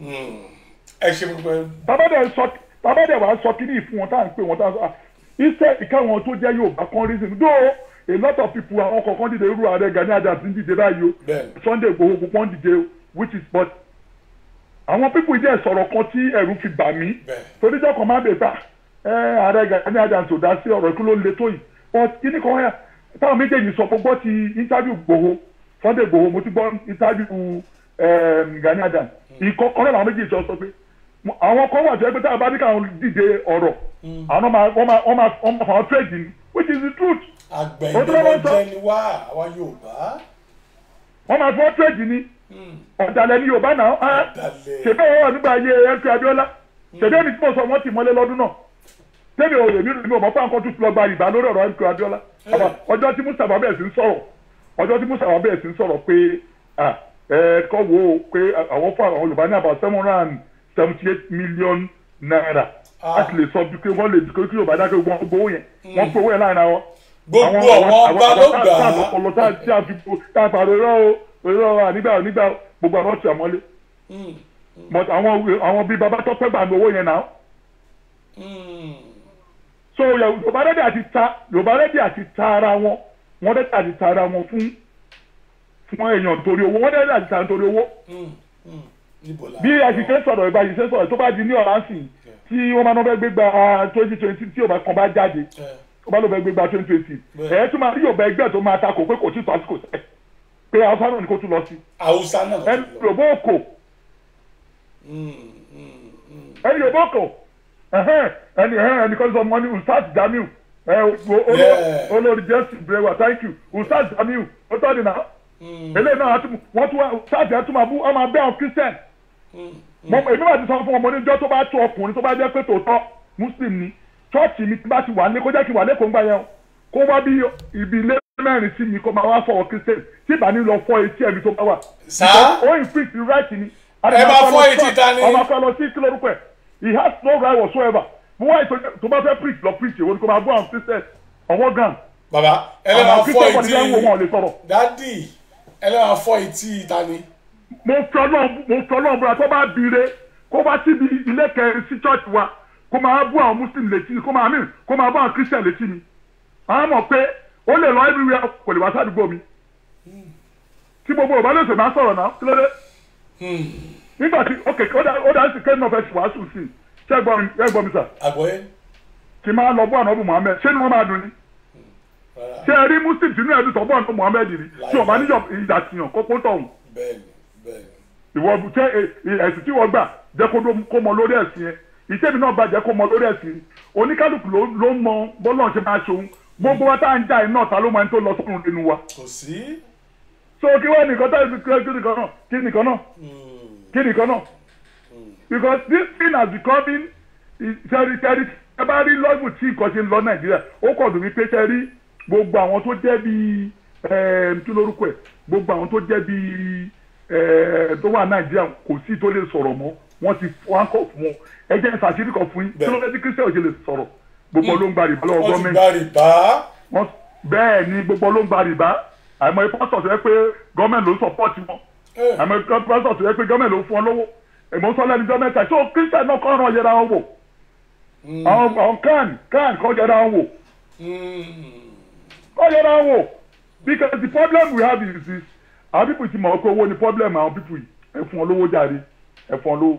ẹ ṣe gbogbo ẹ. babadẹ sọ babadẹ wa sọ kí ní ìfún wọn tá à ń pè wọn tá à ń sọ ah iṣẹ́ ìkáwọn tó jẹ́ Yorùbá kan reason though a lot of people àwọn kọ̀ọ̀kan dìde irú ààrẹ Gani Adams ń dìde báyìí o Bẹ́ẹ̀ni. Sunday Igboho gbogbo ń dìde o which is but àwọn pípù jẹ́ sọ̀rọ̀ kan tí ẹ̀rù fi bà mí toríjọ́ kan máa bè ta ẹ ààrẹ Gani Adams ò dá sí ọ̀rọ̀ ikú ló le tó yìí but kíní kan yà táwọn méjèèjì sọ gbogbo ti interview Igboho Sunday Igboho mo ti gbọ́ interview um, Gani Adams ìkọ̀kọ̀ náà làwọn méjèèjì sọ sọ pé àwọn kan wà tó yẹ pé táwọn bá ní káwọn dìde ọ̀rọ̀ àwọn máa wọ́n máa wọ́n máa wọ́n máa fàwọn trade ni which is the truth. àgbẹ̀yìn ló jẹ́ ni wá àwa Yorùbá. wọ́n máa fọ́ trade ni ọ̀dàlẹ̀ ni Yorùbá náà á ṣèbí ọ̀rọ̀ wà nígbà ayé ẹ̀ńtì Abíọ́lá ṣèbí ẹni tí mo sọ wọ́n ti mọ́lé lọ́dún náà tẹ́lẹ̀ òye mi mi ò mọ̀ fún àwọn kan tún lọ gba ìbá lórí ọ̀rọ̀ ẹ̀ńtì Abíọ́lá ọjọ́ tí Mustapha bẹ̀rẹ̀ sí ń sọ̀rọ̀ ọjọ́ tí Mustapha bẹ̀rẹ̀ sí ń sọ̀rọ̀ pé ẹ kọ́ wo pé àwọn fún àwọn Yorùbá ní about seven hundred and seventy eight million naira láti lè sọ bí pé wọ́n lè kí Yorùbá dákẹ́ wọ́n gbowó yẹn wọ́n gbowó yẹn láàrin àwọn. gbogbo àwọn ọba ló gbà á. àwọn ọpọlọ tá a ti àfi tá a pàrọ̀ irọ́ o irọ́ o ànígbà nígbà gbogbo àwọn ọ̀tí àmọ́lé. but àwọn àwọn bíi baba tọ́pẹ́ gbà ní owó yẹn náà. so Yorùbá rẹ́dí àti ta Yorùbá rẹ́dí àti ta ara wọn wọ́n rẹ́dí àti ta ara wọn fún fún èèyàn torí owó wọ́n rẹ́dí àti ta torí owó bí àṣìṣe sọ̀rọ̀ ìgbà àṣìṣe sọ̀rọ̀ tó bá di ní ọ̀ránsìn tí wọ́n máa ń fẹ́ gbé gba twenty twenty tí òbá kan bá jáde ó bá ló fẹ́ gbé gba twenty twenty ẹ̀ tún máa rí yorùbá ẹgbẹ́ tó máa takò pé kò tí tó àsìkò sẹ́ pé haúsá náà ni kò tún lọ sí. haúsá náà ẹ yorùbá òkò ẹ yorùbá òkò ẹni ẹni kan sọ wọn ní ustaz jamiu olórí jésù brewa thank you ustaz jamiu ó tọ́ di náà eléyìí náà wọ́n tún ustaz yẹn tún máa bú ọmọ abẹ́ àwọn christian mo èmi máa ti sọ fún ọmọ oníjọ́ tó bá tó ọkùnrin tó bá jẹ́ pé tòótọ́ muslim ni chọ́ọ̀chì mi ti bá ti wà ní kó jẹ́ kí wà lẹ́kọ̀ọ́ ńgbà yẹn kó wá bí ibi ilé mẹ́rin sí mi kó máa wá fọwọ́ christian tí ìbá ní lọ fọ etí ẹ̀mí tó bá wà. sá ó inflict the right ni. ẹ bá fọ etí ta ni. ọmọ akọ lọ sí kí lórúkọ ẹ he has no right whatsoever mo wá ìtọ́jú tó bá fẹ́ preach lọ preach èwo ni kó máa bú àwọn christian ọwọ́ gan. baba ẹ lè máa fọ etí dadi ẹ lè máa fọ etí ta ni mo fi ọlọ́run mo fi ọlọ́run búra tó bá bire kó bá síbi ilé kẹrin sí church wa kó máa bú àwọn muslim létí kó máa mí kó máa bú àwọn christian létí mi àwọn mọ̀ pé ó lè lọ everywhere kò lè wá sádùúgbò mi tí gbogbo ọba lóṣèlú máa sọ̀rọ̀ náà kí ló dé nígbà tí ok ó dá sí kẹ́hìn náà fẹ́ wàásù sí i ṣé ẹ gbọ́ mi sà àgbọ̀yé kí máa lọ bú ànábù muhammed ṣé ni wọ́n máa dùn ni ṣé ẹ rí muslim tí inú ẹ̀ dùn tọ́ bú ànábù muhammed rí tí ọba níjọ ìjà tìyàn kókó tọ̀hún bẹ́ẹ̀ni bẹ́ẹ̀ni. ìwọ tẹ ẹsìn tí wọ́n gbà jẹ́ kó mọ lórí ẹ̀sìn yẹn ìtẹ́mi náà gbà jẹ́ kó mọ lórí ẹ̀sìn oníkálukú ló ń mọ bọ́lọ̀ ṣe máa ṣòun gbogbo wa tá à ń jà iná ta ló máa ń tó lọ sọ́run nínú wa. kò sí. so kí wọ́n nìkan tá kí nìkan náà kí nìkan náà kí nìkan náà because this thing has becoming ṣẹ́rí ṣẹ́rí ẹ bá rí lọ́gùn tí nǹkan ṣe ń lọ nàìjíríà ó kọ̀ dùn mí pé ṣẹ́rí gbogbo àwọn tó jẹ́ bíi kí lórúkọ ẹ̀ gbogbo àwọn tó jẹ́ bíi tó wà nàìjíríà kò sí tó lè sọ̀rọ̀ mọ́ wọ́n ti wọ́n kọ̀ fún wọn ẹ jẹ́ ìfàṣírí kan fún yín tí ló fẹ́ tí kristian ṣe lè sọ̀rọ̀ gbogbo ló ń gba rìbá lọ́wọ́ gọ́ọ̀mẹ̀ntì bẹ́ẹ̀ ni gbogbo ló ń gba rìbá àìmọye pásítọ̀ tó yẹ pé gọ́ọ̀mẹ̀ntì ló ń sọpọ́ọ̀tì wọn àìmọye pásítọ̀ tó yẹ pé gọ́ọ̀mẹ̀ntì ló ń fún ọ lówó èmọ̀ sọ lẹ́nu jọ́ mẹ́ta tó kristian náà kọ́ ọ̀ràn yẹra wọn wò àwọn kan kan kọ́ yẹra wọn wò kọ́ yẹra wọn wò because the problem we have is this àwọn people ti mọ̀ pé owó ni problem àwọn people yìí ẹ fún ọ lówó jáde ẹ fún ọ lówó.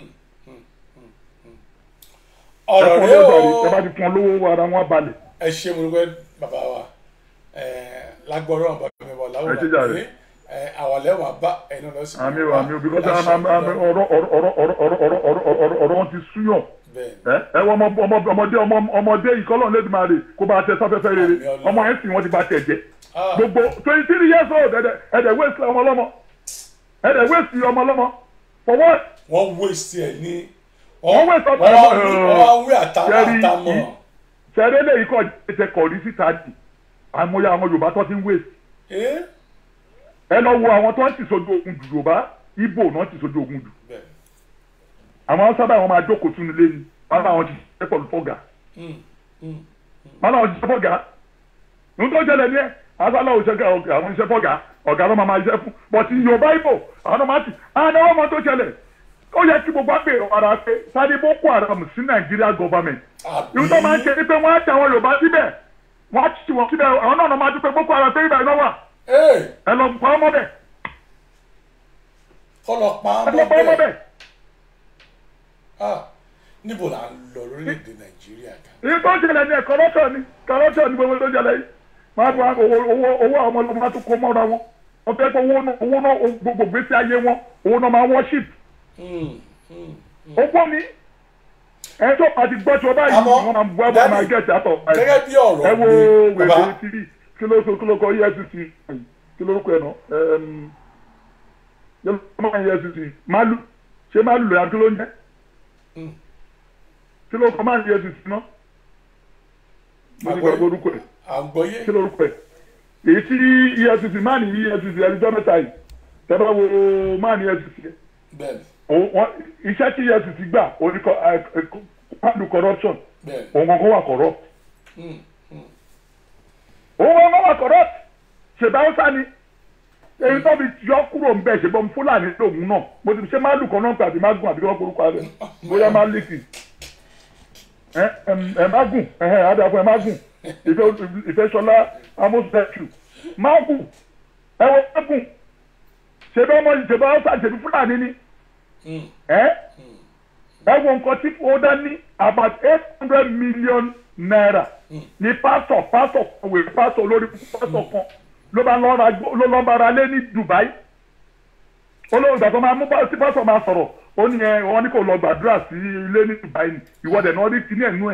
ọ̀rọ̀ rẹ o ẹ bá ti fún ọ lówó ara wọn balẹ̀. ẹ ṣe mo dúpẹ́ bàbá wa lágbọ́rọ̀ ọ̀bà mi wà láwùjọ pé àwàlẹ́ wà bá ẹ̀yin lọ sí. àmì o àmì o because ọ̀rọ̀ ọ̀rọ̀ ọ̀rọ̀ ọ̀rọ̀ ọ̀rọ̀ ọ̀rọ̀ wọn ti súyàn ẹ wọ ọmọdé ọmọdé ìkọlọ́ọ̀ lẹ́dí máa rè kó bá tẹ sáfẹ́fẹ́ rere ọmọ ẹ̀ sìn wọ́n ti bá tẹ̀ jẹ́ gbogbo twenty three years old ẹ̀dẹ̀ ẹ̀dẹ̀ waste ọmọ ọlọ́mọ ẹ̀dẹ̀ waste ọmọ ọlọ́mọ for what. wọ́n waste ẹ̀ ní. wọ́n waste ọmọ ọlọ́mọ wọ́n wí àtàmọ́ àtàmọ́. sẹ́rẹ́ lè kọ́ ẹ̀jẹ̀ kọ̀ rí síta dì àmọ́yé àwọn Yorùbá tó ti ń waste. ẹ lọ wo àwọn tó ń tì sójú ogun jù Yorùbá Ìgbò náà tì sójú ogun jù. àwọn sábà wọn máa jókòó sínú ilé ni wọn bá wọn ti ṣe pẹ̀lú fọ́gà. wọn náà ti ṣe fọ́gà. nítorí jẹ́lẹ̀ ní ẹ̀ asálà òṣèké àwọn iṣẹ́ fọ́gà ọ̀gá ló máa máa iṣẹ́ fún bọ̀tí yorùbá ibo àwọn ọmọ àti àwọn ọmọ tó ṣẹlẹ̀ ó yẹ kí gbogbo àgbè ara pé sáré boko haram sí nàìjíríà gọọmẹ̀ntì ìlú tó máa ń ṣe ni pé wọ́n á tẹ àwọn yorùbá síbẹ̀ wọ́n á tì wọ́n síbẹ̀ àwọn náà máa dúpẹ́ boko haram pé ibà iná wà ẹ lọ pa ọmọ bẹ̀ kọlọ pa ẹ lọ pa ọmọ bẹ̀ Ah, níbo là ń lọ lórílẹ̀‐èdè nàìjíríà gan. èyí tó ń ṣẹlẹ̀ ní ẹ̀ corruption ni corruption ni gbogbo tó ń ṣẹlẹ̀ yìí máa tún owó owó owó àwọn ọmọ ọlọ́mọ máa tún kó mọ́ra wọn wọ́n fẹ́ pé owó náà owó náà gbogbo gbèsè ayé wọn owó náà máa worship owó ni ẹ tó àti gbọ́ tí wọ́n báyìí wọ́n máa bọ́ ẹ̀ máa gẹ̀ẹ́sì àtọ̀ gẹ́gẹ́ bí ọ̀rọ̀ ẹ wo mi, wèrè bàbá. tv kí ló kí ló kọ efcc kí ló kọ ẹ̀ náà kí ló kọ efcc malu ṣé malu lóya kí ló ń jẹ́ kí ló kọ máa efcc náà mo ti gbàgbọ́ orúkọ ẹ̀ àgbọ̀yé kí lórúkọ ẹ̀ èyí tí efcc máa ní efcc ẹnìjọ́ mẹ́ta yìí tẹ́ bá wo máa ní efcc yẹn bẹ́ẹ̀ni òun- wọ́n- iṣẹ́ tí efcc gbà oníkọ handle corruption bẹ́ẹ̀ni. òun kankan wà corrupt Mm, mm. òun kankan wà corrupt ṣèbá ọ̀sá ni èyí tó fi yọ kúrò ń bẹ̀ ṣèbọn fúlàní lòun náà mo ti ṣe máa lù kan náà pé àbí má gùn àbí kọ́ korúkọ rẹ̀ bóyá má lékì ẹ ẹ má gùn ẹ ẹ adàpọ̀ ẹ má gùn ìfẹ́ ìfẹ́sọlá amósùlẹ̀kù má gùn ẹ wọ má gùn ṣèbá ọmọ ṣèbá ọ̀sá ṣèbí fúlàní ni ẹ ẹ wo nǹkan tí ó dá ní about eight hundred million naira ní pásọ pásọ kọ̀wé pásọ lórí pásọ kan ló bá lọ́ọ́ ra ló lọ́ọ́ bá ra lé ní dubai olóògbé ìgbà tó máa mú bá- tí pásọ máa sọ̀rọ̀ ó ní ẹ wọ́n ní kò lọ gbàdúrà sí ilé ní dubai ni ìwọ́dẹ̀ náà rí kíní ẹ̀nú ẹ̀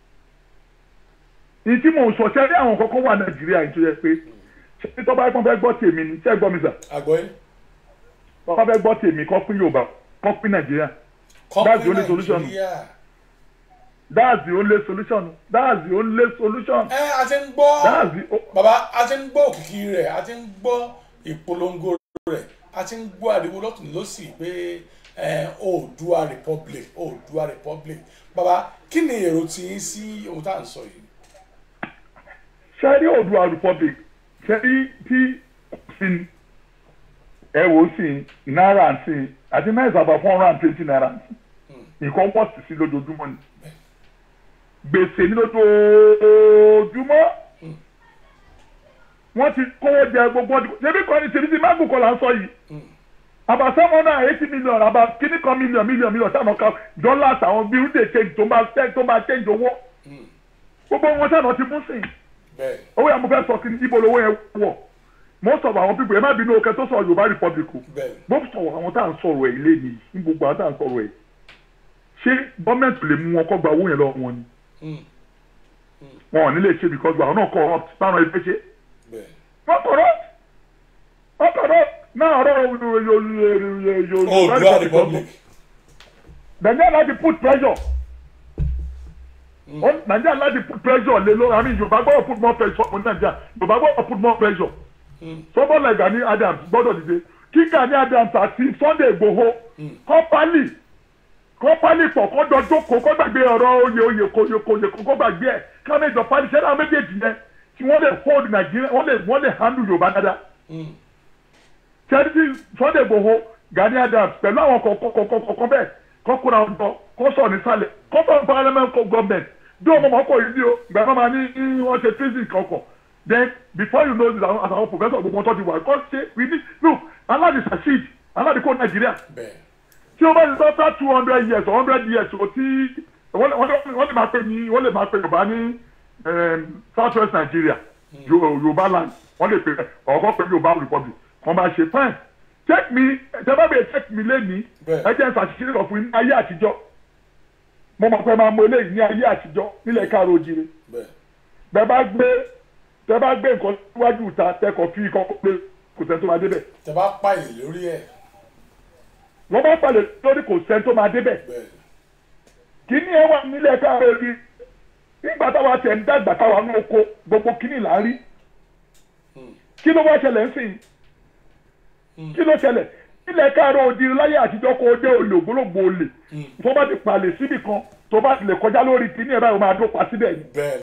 ní tí mò ń sọ ṣẹ́ rí àwọn kọ́kọ́ wà nàìjíríà yìí tó yẹ pé ṣé tó bá yẹ kó fẹ́ gbọ́ tèmi ni ṣé ẹ gbọ́ mi sà àgbọ̀yé. tó bá fẹ́ gbọ́ tèmi kọ́ pín yorùbá kọ́ pín nàìjíríà that's the only solution nàìjíríà. that's the only solution that's the only solution. ẹ a ti ń gbọ́ That's the- bàbá a ti ń gbọ́ òkìkí rẹ̀ a ti ń gbọ́ ìpolongo rẹ̀ a ti ń gbọ́ ariwo lọ́tún lọ́sì pé ẹ, oòdùà republic oòdùà republic bàbá kí ni èrò tí yín sí ohun tá à ń sọ yìí. ṣẹ́rí oòduà republic ṣẹ́rí tí sin ẹ wò ó sìn náírà sìn àti náírà sábà four hundred and twenty naira nǹkan wọ́n sì sí lójoojúmọ́ ni gbèsè ní lójoojúmọ́ wọ́n ti kówó jẹ gbogbo ọdún ṣebí kan ní tèmi tí mágùn kan là ń sọ yìí about seven hundred and eighty million about kìíní kan million million million sáà náà ká dollars àwọn bíi rúdè change tó bá tó bá change owó gbogbo wọn sáà náà ti mú sìn bẹ́ẹ̀ owó yẹn mo fẹ́ sọ kí ni ibo lowó yẹn wọ̀ most of àwọn people ẹ má bínú okẹ tó sọ yorùbá republic o bẹ́ẹ̀ most of àwọn tá à ń sọ̀rọ̀ ẹ̀ lé ní ní gbogbo àwọn tá à ń sọ̀rọ̀ ẹ̀ ṣé gọ́ọ̀mẹ̀ntì lè mú wọn kọ́ gba owó yẹn lọ wọn ni wọn ò ní lè ṣe because àwọn náà corrupt báwọn ẹgbẹ́ ṣe bẹ́ẹ̀. wọ́n corrupt wọ́n corrupt náà ọ̀rọ̀ yorùbá oòdùà republic republic. nàìjíríà láti put pressure Ó- nàìjíríà láti put pressure lé lórí àmì yorùbá gbọ́dọ̀ put more pressure on nàìjíríà yorùbá gbọ́dọ̀ put more pressure sọ́bọ̀ like Gani Adams gbọ́dọ̀ dìde kí Gani Adams àti Sunday Igboho kọ́pálì kọ́pálì pọ̀ kọ́ dọ́jọ́ kó kọ́ gbàgbé ọ̀rọ̀ oyè oyè kò oyè kò oyè kó kọ́ gbàgbé ẹ̀ káwọn ìjọ pálí ṣẹ́dá méjèèjì yẹn tí wọ́n lè hold nàìjíríà wọ́n lè wọ́n lè handle yorùbá dáadáa charity Sunday Igboho Gani Adams pẹ̀lú àwọn kọ̀ọ̀kan bẹ́ẹ̀ kọ́kúra ọ̀dọ́ kọ́sọ̀ nísàlẹ̀ kọ́sọ̀ parliament government bí ọmọ ọmọ ọkọ̀ yìí ni o gbà máa ma ní ní wọ́n ṣe physics kankan then before you know this àwọn àwọn professor gbogbo ọtọ́ ti wà kọ́ ṣe we need no aláàdì succeed aláàdì kó nàìjíríà tí o bá ti sọ fẹ́ two hundred years or hundred years o ti wọ́n lè- wọ́n lè wọ́n lè máa pè ní wọ́n lè máa pè yorùbá ní south west nigeria Yo- yorùbá land wọ́n lè pè ọ̀kọ́ pè yorùbá republic wọ́n máa ṣe fine check me tẹ́lẹ̀ bẹ́ẹ̀ check me lẹ́ni ẹ jẹ́ ìfàṣìṣe lọ fún yín ní ayé àtijọ́ mo mọ̀ pé máa mọ eléyìí ní ayé àtijọ́ nílẹ̀ káàró òjìrè bẹ́ẹ̀ bá gbé tẹ́ bá gbé nǹkan síwájú ìta tẹ́kọ̀ fi kọ́kọ́ pé kò sẹ́ni tó máa débẹ̀ tẹ bá pààyàn lórí ẹ̀ wọ́n bá palẹ̀ lórí kò sẹ́ni tó máa débẹ̀ kíní ẹ wà nílẹ̀ káàró òjìrè nígbà táwa tẹ̀ ń dàgbà táwa ní oko gbogbo kíní là ń rí kí ló wá ṣẹlẹ̀ ń sìn kí ló ṣẹlẹ̀ nílẹ̀ káàró òjìrè láyé àtijọ́ kó o dé olè ògbólógbò olè tó bá ti palẹ̀ síbì kan tó bá ti lè kọjá lórí kíní ẹ̀ báyìí o máa dópa síbẹ̀ ni bẹ́ẹ̀